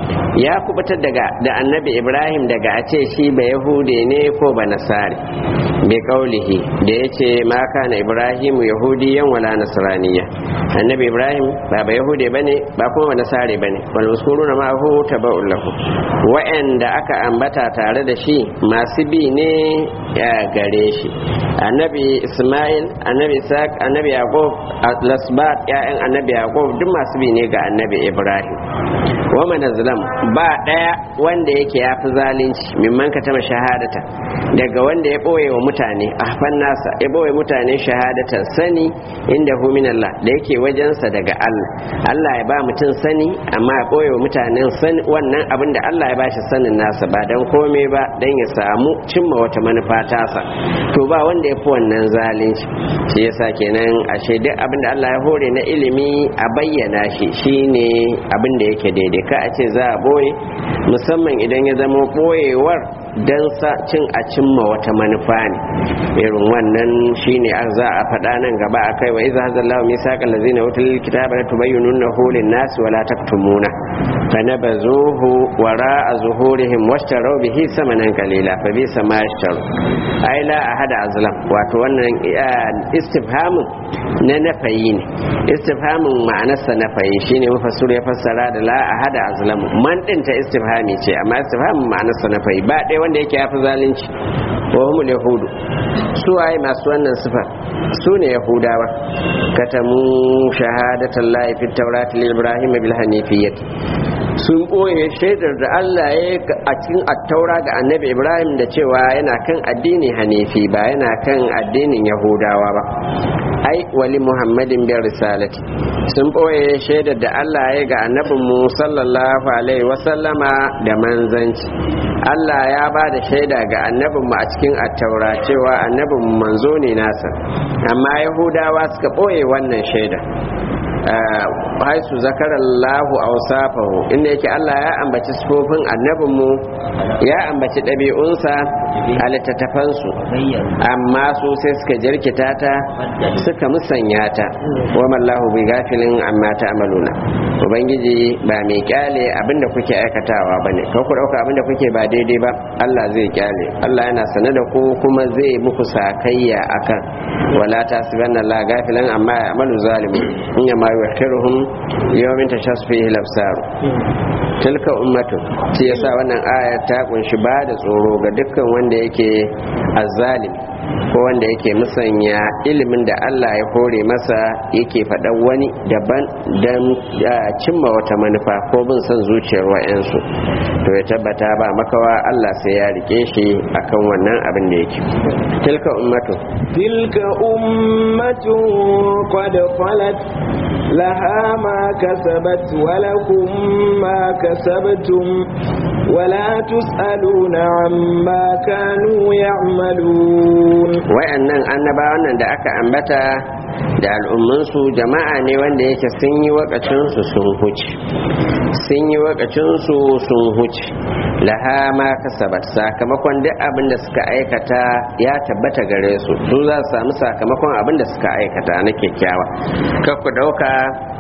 ya kubutar daga da annabi Ibrahim daga a ce shi ba yahude ne ko ba nasari bi kaulihi da yace ma kana Ibrahim yahudiyan wala nasraniya annabi Ibrahim ba ba yahude bane ba kuma ba nasari bane wal muskuruna ma hu tabaul lahu wa'anda aka ambata tare da shi masu bi ne ya gare shi annabi Ismail annabi Isaac annabi Yaqub lasbat ya'yan annabi Yaqub duk masu bi ne ga annabi Ibrahim wa man azlam ba daya wanda yake yafi zalunci mimman ka tama shahadata daga wanda ya boye wa mutane ahfan nasa ya boye mutane shahadatan sani inda hu min Allah da yake wajensa daga Allah Allah ya ba mutum sani amma ya boye wa mutanen sani wannan abin da Allah ya bashi sanin nasa ba dan komai ba dan ya samu cimma wata manufa tasa to ba wanda ya fi wannan zalunci shi yasa kenan ashe duk abin da Allah ya hore na ilimi a bayyana shi shine abin da yake daidai ka a ce za a boye musamman idan ya zama boyewar don cin a cimma wata manufa ne irin wannan shine za a faɗa nan gaba a kai wa iza hazallahu misaqal ladzina utul kitaba la tubayyinunahu lin-nasi wa la taktumuna fanabazuhu wara'a zuhurihim washtaraw bihi samanan qalila fa bi sama yashtaru ai la ahada azlam wato wannan istifhamun na nafayi ne istifhamun ma'anarsa nafayi shine mufassir ya fassara da la ahada azlamu man din ta istifhami ce amma istifhamun ma'anarsa nafayi ba ɗaya wanda yake yafi zalunci wa humul yahudu su waye masu wannan sifar su ne yahudawa katamu shahadatan la fi tawrat li ibrahim bil hanifiyyah sun ɓoye shaidar da Allah ya a cikin attaura ga annabi Ibrahim da cewa yana kan addini hanifi ba yana kan addinin Yahudawa ba ai wali Muhammadin bin risalati sun ɓoye shaidar da Allah ya ga annabinmu sallallahu alaihi wasallama da manzanci Allah ya ba da shaida ga annabinmu a cikin attaura cewa annabinmu manzo ne nasa amma Yahudawa suka ɓoye wannan shaida haisu zakarallahu awsafahu inda yake Allah ya ambaci sifofin annabinmu ya ambaci ɗabi'unsa a littattafansu amma su sai suka jirkita ta suka musanya ta wa mallahu bi gafilin amma ta amaluna ubangiji ba mai kyale abinda kuke aikatawa bane ko ku dauka abinda kuke ba daidai ba Allah zai kyale Allah yana sane da ku kuma zai muku sakayya akan wala tasibanna la gafilan amma ya amalu zalimu in ya ma yuhkiruhum yawmin tashassu fihi al-absar tilka ummatu shi yasa wannan aya ta kunshi ba da tsoro ga dukkan wanda yake azzalimi ko wanda yake musanya ilimin da Allah ya hore masa yake faɗan wani daban don cimma wata manufa ko bin son zuciyar wa'yansu to ya tabbata ba makawa Allah sai ya rike shi akan wannan abin da yake tilka ummatu
tilka ummatu qad khalat laha ma kasabat wa lakum ma kasabtum ولا تسألون عما كانوا يعملون
wayannan annabawan nan da aka ambata da al'ummansu jama'a ne wanda yake sun yi wakacinsu sun huce sun yi wakacinsu sun huce laha ma kasabat sakamakon duk abin da suka aikata ya tabbata gare su su za su samu sakamakon abin da suka aikata na kyakkyawa kar ku dauka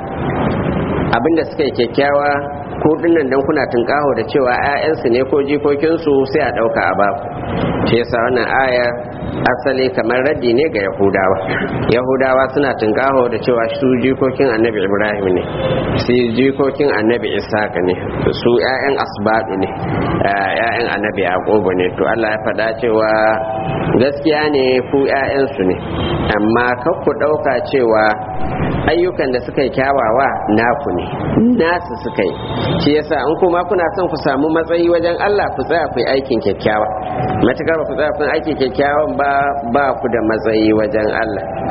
abin da suka yi kyakkyawa ko dinnan dan kuna tunkaho da cewa 'ya'yansu ne ko jikokinsu sai a ɗauka a baku shi yasa wannan aya asali kamar raddi ne ga yahudawa yahudawa suna tunkaho da cewa su jikokin annabi ibrahim ne su jikokin annabi isaka ne su 'ya'yan asbadu ne 'ya'yan annabi yaqubu ne to allah ya faɗa cewa gaskiya ne ku 'ya'yansu ne amma kar ku ɗauka cewa ayyukan da suka yi kyawawa naku ne nasu suka yi shi yasa in kuma kuna son ku samu matsayi wajen Allah ku tsaya ku yi aikin kyakkyawa matukar ba ku tsaya ku aikin kyakkyawan ba ba ku da matsayi wajen Allah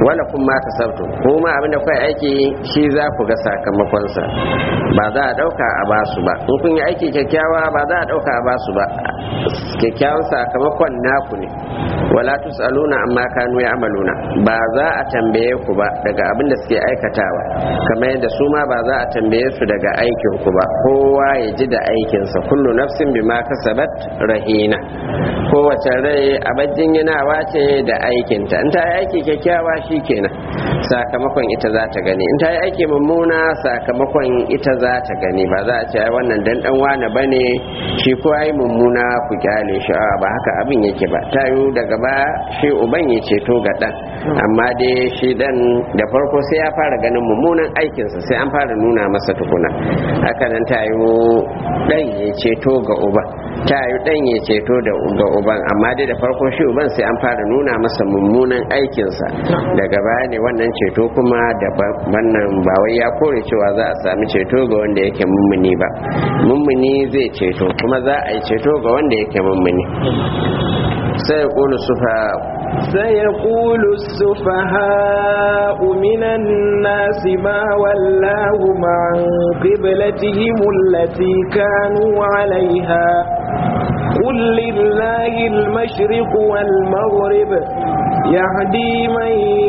wala kun ma kasabtu kuma abinda kai aiki shi za ku ga sakamakonsa ba za a dauka a basu ba in kun yi aiki kyakkyawa ba za a dauka a basu ba kyakkyawan sakamakon naku ne wala tusaluna amma kanu ya'maluna ba za a tambaye ku ba daga abin da suke aikatawa kamar yadda su ma ba za a tambaye su daga aikin ku ba kowa ya ji da aikinsa kullu nafsin bima kasabat rahina kowace rai abajin yanawa ce da aikinta in ta yi aiki kyakkyawa shi kenan sakamakon ita za ta gani in ta yi aiki mummuna sakamakon ita za ta gani ba za a ce wannan dan dan wane bane shi ko ai mummuna ku kyale shi a ba haka abin yake ba ta yi daga ba shi uban ya ceto ga dan amma dai shi dan da farko sai ya fara ganin mummunan aikinsa sai an fara nuna masa tukuna haka nan ta yi dan ya ceto ga uban ta yi dan ya ceto da ga uban amma dai da farko shi uban sai an fara nuna masa mummunan aikinsa daga baya ne wannan ceto kuma da wannan ba wai ya kore cewa za a sami ceto ga wanda yake mummuni ba mummuni zai ceto kuma za a yi ceto ga wanda yake mummuni sai ya kulu sufa
سيقول السفهاء من الناس ما ولاهم عن قبلتهم التي كانوا عليها قل لله المشرق والمغرب يهدي من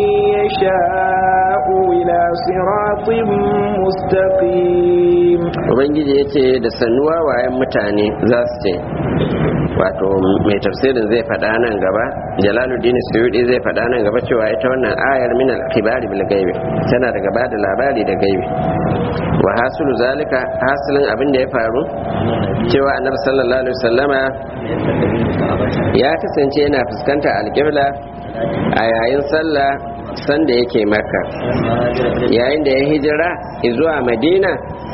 يشاء إلى صراط مستقيم
ubangiji ya ce da sannuwa wayan mutane za su ce wato mai tafsirin zai faɗa nan gaba jalaluddin suyudi zai faɗa nan gaba cewa ita wannan ayar min al-kibari bil gaibi tana daga ba da labari da gaibi wa hasulu zalika hasilin abin da ya faru cewa annabi sallallahu alaihi wasallama ya kasance yana fuskanta alƙibla a yayin sallah sanda yake maka yayin da ya hijira zuwa madina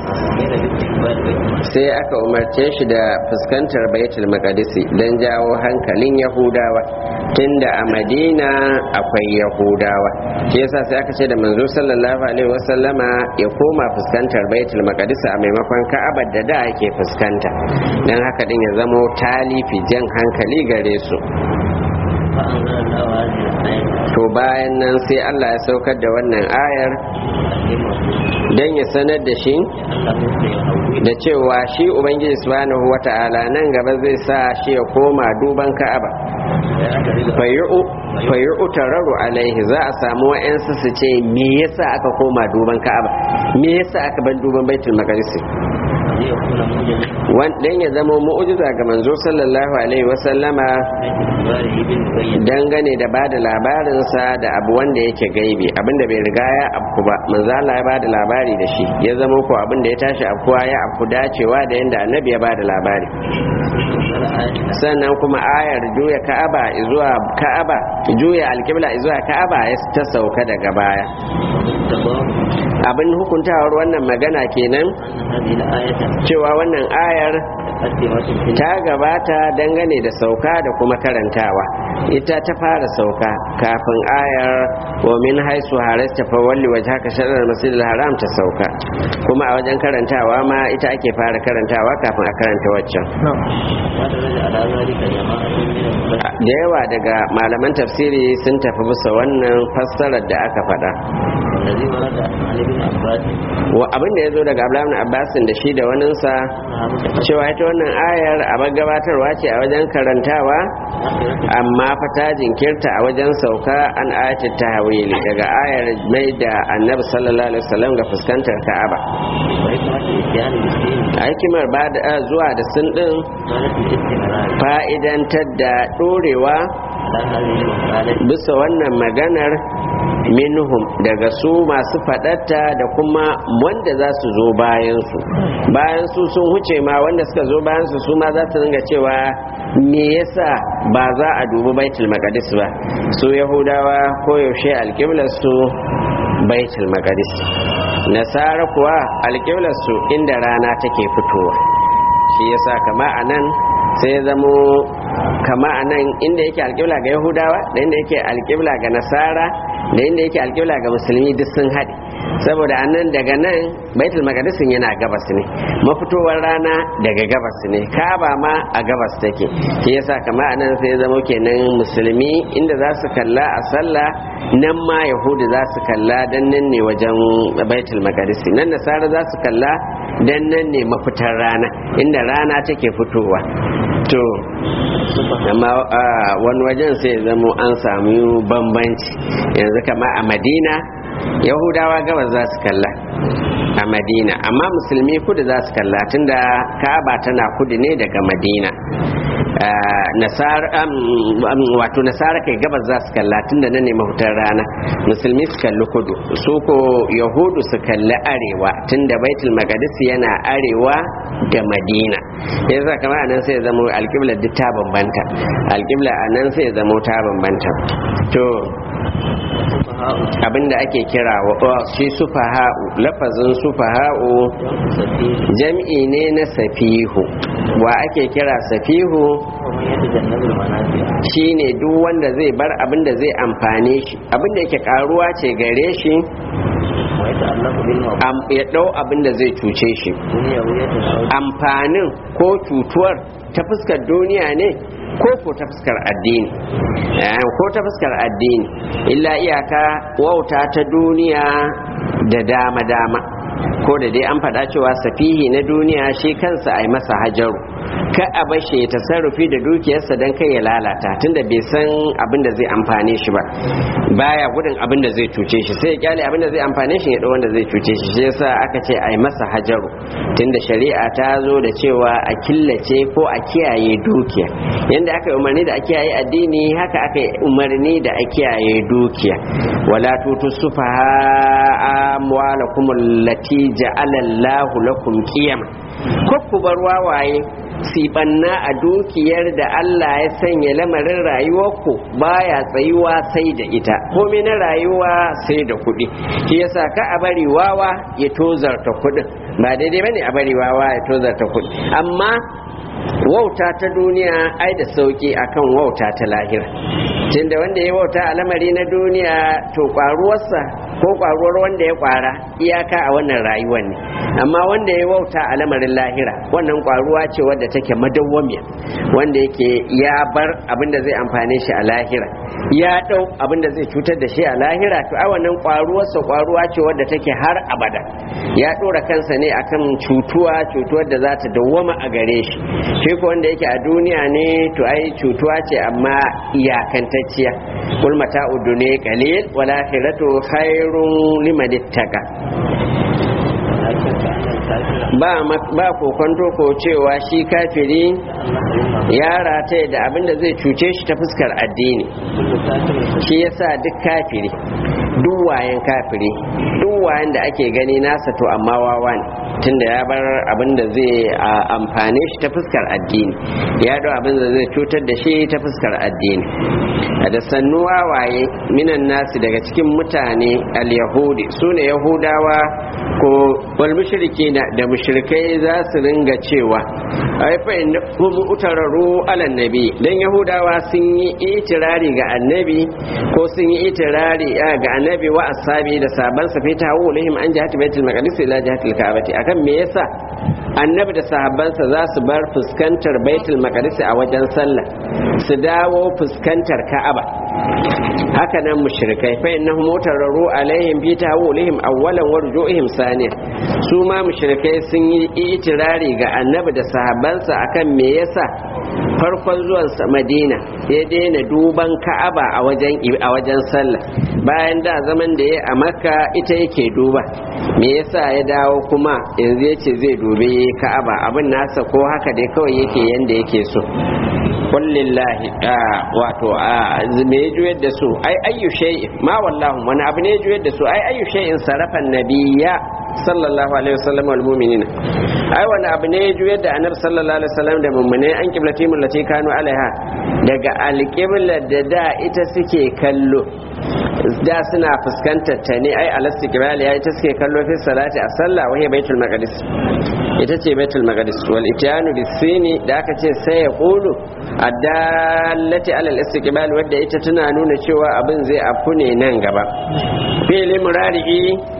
sai aka umarce shi da fuskantar baitul maqdisi don jawo hankalin yahudawa tunda a madina akwai yahudawa shi yasa sai aka ce da manzo sallallahu alaihi wasallama ya koma fuskantar baitul maqdisi a maimakon ka'abar da da ake fuskanta dan haka din ya zamo talifi jan hankali gare su to bayan nan sai Allah ya saukar da wannan ayar don ya sanar da shi da cewa shi ubangiji subhanahu wata'ala nan gaba zai sa shi ya koma duban ka'aba fayyu'u tararu alaihi za a samu wa'yansu su ce me yasa aka koma duban ka'aba me yasa aka ban duban baitul maqdis dan ya zama mu'ujiza ga manzo sallallahu alaihi wasallama dangane da bada labarinsa da abu wanda yake gaibi abinda bai riga ya afku ba manzo Allah ya bada labari da shi ya zama ko abinda ya tashi afkuwa ya afku dacewa da yanda annabi ya bada labari sannan kuma ayar juya ka'aba zuwa ka'aba juya alkibla zuwa ka'aba ya ta sauka daga baya abin hukuntawar wannan magana kenan cewa wannan ayar ta gabata dangane da sauka da kuma karantawa ita ta fara sauka kafin ayar wa min haisu harasta fa walli wajhaka shatr masjid haram ta sauka kuma a wajen karantawa ma ita ake fara karantawa kafin a karanta waccan da yawa daga malaman tafsiri sun tafi bisa wannan fassarar da aka faɗa wa abin da ya zo daga abdullahi abbasin da shi da waninsa cewa ita wannan ayar a gabatarwa ce a wajen karantawa amma fata jinkirta a wajen sauka an ayatul tahwili daga ayar mai da annabi sallallahu alaihi wasallam ga fuskantar ka'aba hikimar ba da zuwa da sun din fa'idantar da dorewa bisa wannan maganar minhum daga su masu fadatta da kuma wanda za su zo bayansu bayan su sun huce ma wanda suka zo bayansu su ma za su ringa cewa me yasa ba za a dubi baitul maqdis ba su yahudawa ko yaushe alƙiblar su baitul maqdis nasara kuwa alƙiblar su inda rana take fitowa shi yasa kama anan sai zamo kama a nan inda yake alƙibla ga yahudawa da inda yake alƙibla ga nasara da inda yake alƙibla ga musulmi duk sun haɗe saboda anan daga nan baitul maqdisin yana gabas ne mafitowar rana daga gabas ne kaba ma a gabas take shi yasa kamar anan sai zama kenan musulmi inda za su kalla a sallah nan ma yahudu za su kalla dan nan ne wajen baitul maqdis nan nasara za su kalla dan nan ne mafitar rana inda rana take fitowa to amma wani wajen sai zama an samu bambanci yanzu kama a madina yahudawa gabas za su kalla a madina amma musulmi kudu za su kalla tunda ka'aba tana kudu ne daga madina wato nasara kai gabas za su kalla tunda nan ne mahutar rana musulmi su kalli kudu su ko yahudu su kalli arewa tunda baitul maqdis yana arewa da madina yasa kamar anan sai zama alƙibla duk ta bambanta alƙibla anan sai zama ta bambanta to abinda ake kira wa shi sufaha'u lafazin sufaha'u jam'i ne na safihu wa ake kira safihu shine duk wanda zai bar abinda zai amfane shi abinda yake karuwa ce gare shi ya ɗau abinda zai cuce shi amfanin ko cutuwar ta fuskar duniya ne ko ko ta fuskar addini ko ta fuskar addini illa iyaka wauta ta duniya da dama-dama ko da dai an faɗa cewa safihi na duniya shi kansa a yi masa hajaru ka a bashe ya tasarrufi da dukiyarsa don kai ya lalata tunda bai san abin da zai amfane shi ba baya gudun abin da zai cuce shi sai ya kyale abin da zai amfane shi ya ɗau wanda zai cuce shi shi yasa aka ce a yi masa hajaru tunda shari'a ta zo da cewa a killace ko a kiyaye dukiya yanda aka yi umarni da a kiyaye addini haka aka yi umarni da a kiyaye dukiya wala tutu sufaha amwalakum allati ja'ala Allahu lakum qiyama ko ku bar wawaye sibanna a dukiyar da Allah ya sanya lamarin rayuwarku baya tsayuwa sai da ita komai na rayuwa sai da kuɗi shi yasa ka a bari wawa ya tozarta kuɗin ba daidai bane a bari wawa ya tozarta kuɗi amma wauta ta duniya ai da sauki akan wauta ta lahira tunda wanda ya wauta a lamari na duniya to kwaruwarsa ko kwaruwar wanda ya kwara iyaka a wannan rayuwar ne amma wanda ya wauta a lamarin lahira wannan kwaruwa ce wadda take madawwamiya wanda yake ya bar abinda zai amfane shi a lahira ya dau abinda zai cutar da shi a lahira to a wannan kwaruwarsa kwaruwa ce wadda take har abada ya dora kansa ne akan cutuwa cutuwar da za ta dawwama a gare shi shi ko wanda yake a duniya ne to ai cutuwa ce amma iyakantacciya kul mata'u dunya qalil wal akhiratu khairun liman ittaqa ba ba kokonto ko cewa shi kafiri ya rataye da abin da zai cuce shi ta fuskar addini shi yasa duk kafiri duk wayan kafiri duk wayan da ake gani nasa to amma wawa ne tunda ya bar abin da zai amfane shi ta fuskar addini ya dau abin da zai cutar da shi ta fuskar addini da sannu wawaye minan nasi daga cikin mutane al-yahudi su ne yahudawa ko wal mushriki da mushrikai za su ringa cewa ai fa hum utararu ala nabi dan yahudawa sun yi itirari ga annabi ko sun yi itirari ga annabi wa ashabi da saban sa fita wulihim an jihati baitul maqdis ila jihatil ka'bati akan me yasa annabi da sahabbansa za su bar fuskantar baitul maqdis a wajen sallah su dawo fuskantar ka'aba haka nan mushrikai fa innahum mutarraru alaihim fi tawulihim awwalan wa rujuihim saniya su ma mushrikai sun yi itirari ga annabi da sahabbansa akan me yasa farkon zuwan sa Madina ya daina duban Ka'aba a wajen a wajen sallah bayan da zaman da ya a Makka ita yake duba me yasa ya dawo kuma yanzu yace zai dube Ka'aba abin nasa ko haka dai kawai yake yanda yake so kullillahi wato me ya juyar da su ai ayyu shay'in ma wallahu wani abu ne ya juyar da su ai ayyu shay'in sarafan nabiyya sallallahu alaihi wasallam wal mu'minina ai wani abu ne ya juyar da annabi sallallahu alaihi wasallam da mu'mine an kiblati lati kanu alaiha daga alqibla da da ita suke kallo da suna fuskantar ta ne ai alastiqbal ya ita suke kallo fi salati a sallah wa baitul maqdis ita ce baitul maqdis wal ityanu bisini da aka ce sai ya qulu addallati alal istiqbal wadda ita tana nuna cewa abin zai afu ne nan gaba fi'li murari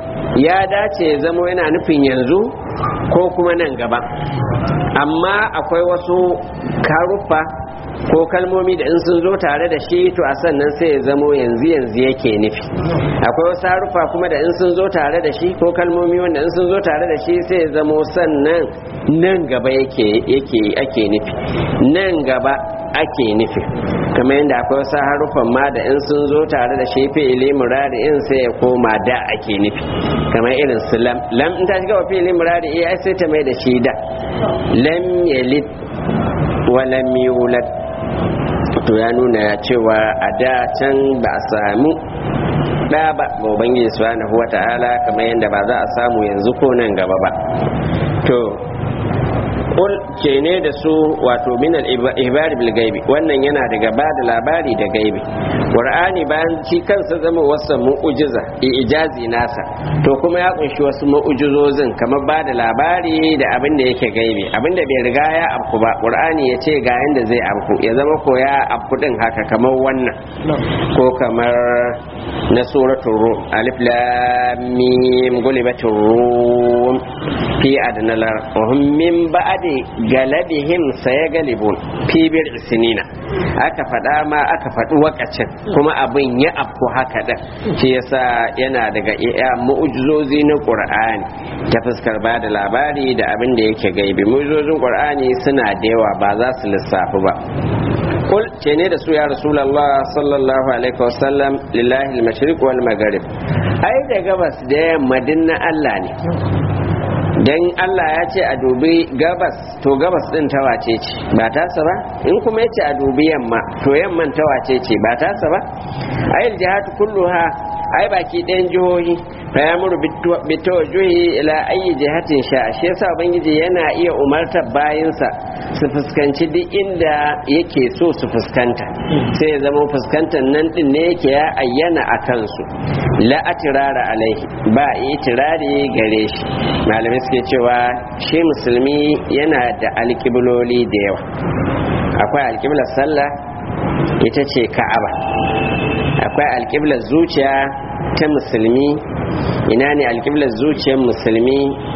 ya dace ya zamo yana nufin yanzu ko kuma nan gaba amma akwai wasu karuffa ko kalmomi da in sun zo tare da shi to a sannan sai ya zamo yanzu yanzu yake nufi akwai wasu harufa kuma da in sun zo tare da shi ko kalmomi wanda in sun zo tare da shi sai ya zamo sannan nan gaba yake yake ake nufi nan gaba ake nufi kamar yadda akwai wasu harufan ma da in sun zo tare da shi fi'ili murari in sai ya koma da ake nufi kamar irin su lam lam in ta shiga wa fi'ili murari ai sai ta mai da shi da lam yalid wa lam yulad to ya nuna cewa a da can ba a samu ɗa ba ga ubangiji subhanahu wata'ala kamar yadda ba za a samu yanzu ko nan gaba ba to kul ke ne da su wato min al-ibari bil gaibi wannan yana daga ba da labari da gaibi qur'ani bayan shi kansa zama wasu mu'ujiza ijazi nasa to kuma ya kunshi wasu mu'ujizozin kamar ba da labari da abin da yake gaibi abin da bai riga ya afku ba qur'ani ya ce ga yanda zai afku ya zama ko ya afku din haka kamar wannan ko kamar na suratul rum alif lam mim gulibatur rum fi adnal wa hum min ba'di galabihim sayagalibun fi bir sinina aka faɗa ma aka faɗi wakacin kuma abin ya afku haka da shi yasa yana daga iya mu'ujizozi na qur'ani ta fuskar ba da labari da abin da yake gaibi mu'ujizozin qur'ani suna da yawa ba za su lissafi ba kul ce ne da su ya rasulallah sallallahu alaihi wasallam lillahi al-mashriq wal maghrib ai da gabas da yamma na Allah ne dan Allah ya ce a dubi gabas to gabas din ta wace ce ba tasa ba in kuma yace a dubi yamma to yamman ta wace ce ba tasa ba ayil jihatu kulluha ai baki ɗayan jihohi fa ya muru bitawajjuhi ila ayi jihatin sha shi yasa ubangiji yana iya umartar bayinsa su fuskanci duk inda yake so su fuskanta sai ya zama fuskantar nan din ne yake ya ayyana a kansu la atirara alaihi ba itirari gare shi malamai suke cewa shi musulmi yana da alƙibloli da yawa akwai alƙiblar sallah ita ce ka'aba akwai alƙiblar zuciya ta musulmi ina ne alƙiblar zuciyar musulmi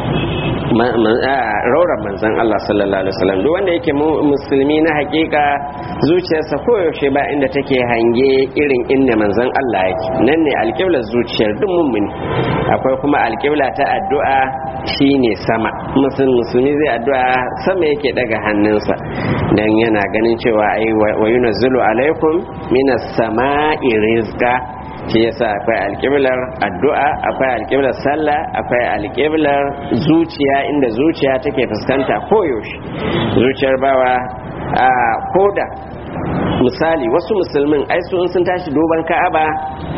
raurar manzan Allah sallallahu alaihi wasallam duk wanda yake musulmi na hakika zuciyarsa koyaushe ba inda take hange irin inda manzan Allah yake nan ne alƙiblar zuciyar duk mummuni akwai kuma alƙibla ta addu'a shine sama musulmi zai addu'a sama yake daga hannunsa dan yana ganin cewa ai wa yunazzilu alaikum minas sama'i rizqa shi yasa akwai alƙiblar addu'a akwai alƙiblar sallah akwai alƙiblar zuciya inda zuciya take fuskanta koyaushe zuciyar bawa a koda misali wasu musulmin ai su sun tashi duban ka'aba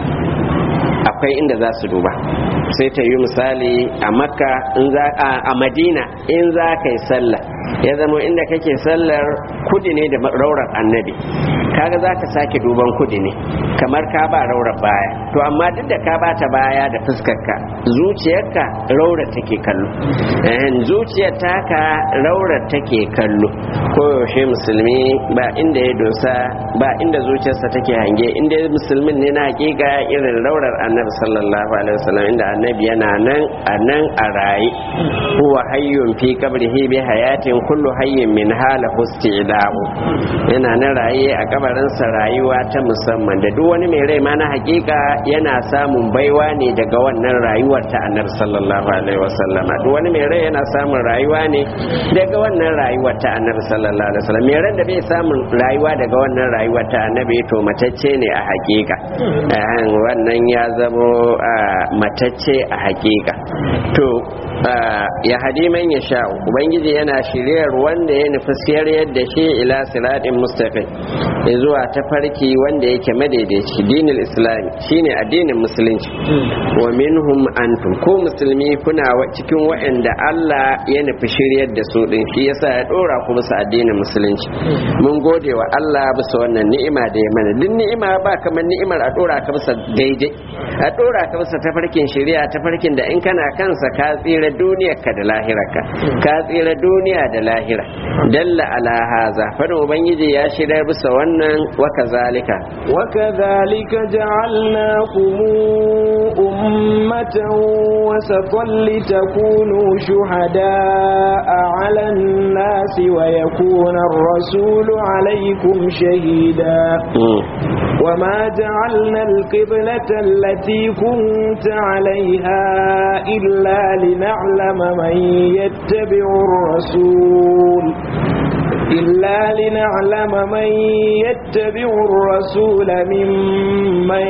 akwai inda za su duba sai ta yi misali a makka a madina in za ka yi sallah ya zama inda kake sallar kudi ne da raurar annabi kaga za ka sake duban kudi ne kamar ka ba raurar baya to amma duk da ka ba ta baya da fuskarka zuciyarka raurar take kallo zuciyar taka raurar take kallo koyaushe musulmi ba inda ya dosa ba inda zuciyarsa take hange inda musulmin ne na hakika irin raurar annabi sallallahu alaihi wasallam inda annabi yana nan a nan a raye huwa hayyun fi qabrihi bi hayatin kullu hayyin min hala isti'dahu yana nan raye a kabarinsa rayuwa ta musamman da duk wani mai rai ma na hakika yana samun baiwa ne daga wannan rayuwar ta annabi sallallahu alaihi wasallama duk wani mai rai yana samun rayuwa ne daga wannan rayuwar ta annabi sallallahu alaihi wasallam mai ran da bai samun rayuwa daga wannan rayuwar ta annabi to matacce ne a hakika wannan ya zamo matacce a hakika to ya hadi man ya sha ubangiji yana shiryar wanda ya nufi siyar yadda shi ila siratin mustaqim zuwa ta farki wanda yake madaidaici dinil islami shine addinin musulunci wa minhum antum ko musulmi kuna cikin waɗanda Allah ya nufi shiryar da su din shi yasa ya dora ku bisa addinin musulunci mun gode wa Allah bisa wannan ni'ima da ya mana duk ni'ima ba kamar ni'imar a dora ka bisa daidai a dora ka bisa tafarkin shari'a tafarkin da in kana kansa ka tsira tsira duniyarka da lahirarka ka tsira duniya da lahira dalla ala haza fadin ubangiji ya shirya bisa wannan wa kazalika
وكذلك جعلناكم أمة وسطا لتكونوا شهداء على الناس ويكون الرسول عليكم شهيدا وما جعلنا القبلة التي كنت عليها إلا لنعلم من يتبع الرسول إلا لنعلم من يتبع الرسول ممن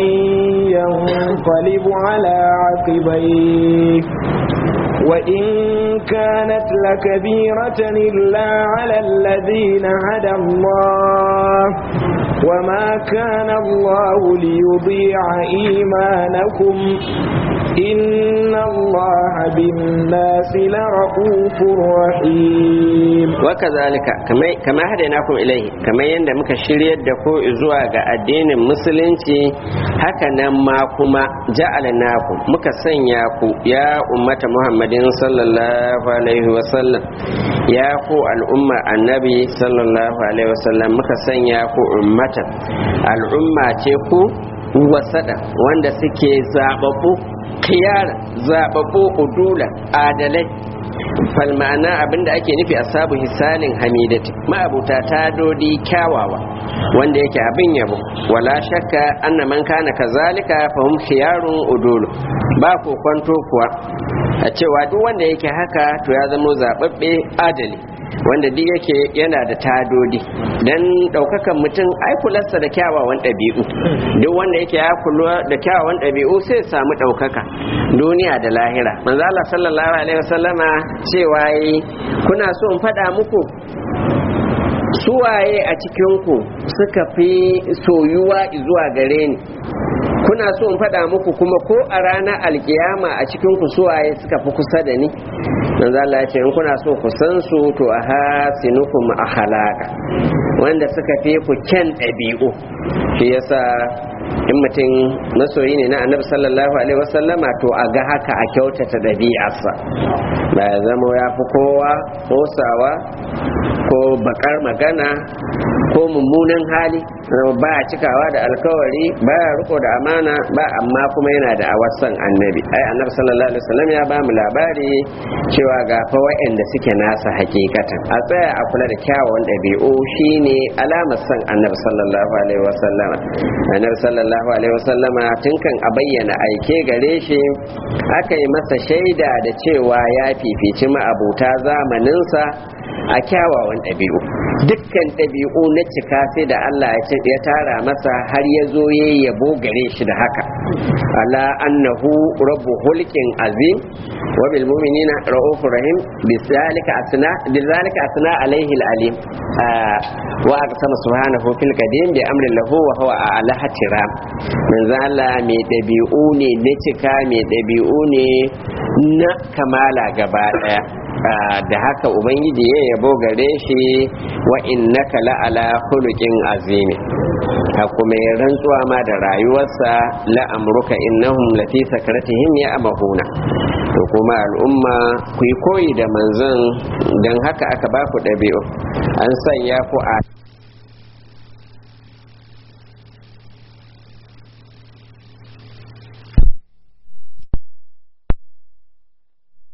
ينقلب على عقبيه وإن كانت لكبيرة إلا على الذين هدى الله وما كان الله ليضيع إيمانكم إن الله بالناس لرؤوف رحيم
وكذلك كما كما هديناكم إليه كما يند muka shiryar da ku zuwa ga addinin musulunci haka nan ma kuma ja'alnakum muka sanya ku ya ummata Muhammadin sallallahu alaihi wa sallam ya ku al'umma annabi sallallahu alaihi wa sallam muka sanya ku ummatan al'umma ce ku wasada wanda suke zababbu khiyara zababbu udula adalai fal ma'ana abinda ake nufi asabu hisalin hamidati ma'abuta tadodi kyawawa wanda yake abin yabo wala shakka anna man kana kazalika fa hum khiyarun udulu ba ko kwanto kuwa a cewa duk wanda yake haka to ya zama zababbe adali wanda duk yake yana da tadodi dan daukakan mutum ai kularsa da kyawawan ɗabi'u duk wanda yake ya kula da kyawawan ɗabi'u sai samu ɗaukaka duniya da lahira manzo Allah sallallahu alaihi wasallama cewa yi kuna so in faɗa muku suwaye a cikin ku suka fi soyuwa zuwa gare ni kuna so in faɗa muku kuma ko a ranar alkiyama a cikin ku suwaye suka fi kusa da ni manzo Allah ya ce in kuna so ku san su to a hasinukum akhlaqa wanda suka fi ku kyan ɗabi'u shi yasa in mutum masoyi ne na annabi sallallahu alaihi wasallama to a ga haka a kyautata ɗabi'arsa ba ya zama ya fi kowa kosawa ko bakar magana ko mummunan hali ba a cikawa da alkawari ba ya riko da amana ba amma kuma yana da awasan annabi ai annabi sallallahu alaihi wasallam ya ba mu labari cewa ga fa wa'anda suke nasa hakikatan a tsaya a kula da kyawawan ɗabi'u shine alamar san annabi sallallahu alaihi wasallam annabi sallallahu alaihi wasallama tun kan a bayyana aike gare shi aka yi masa shaida da cewa ya fifici ma'abuta zamaninsa a kyawawan ɗabi'u dukkan ɗabi'u na cika sai da Allah ya tara masa har ya zo ya yabo gare shi da haka ala annahu rabbu hulqin azim wa bil mu'minina ra'ufur rahim bizalika asna bizalika asna alaihi alalim wa aqsama subhanahu fil qadim bi amrin lahu wa huwa ala hatiram manzo Allah mai ɗabi'u ne na cika mai ɗabi'u ne na kamala gaba daya da haka ubangiji ya yabo gare shi wa innaka la'ala khuluqin azimi ha kuma ya rantsuwa ma da rayuwarsa la'amruka innahum lafi sakaratihim ya amahuna to kuma al'umma ku yi koyi da manzon don haka aka ba ku ɗabi'u an sanya ku a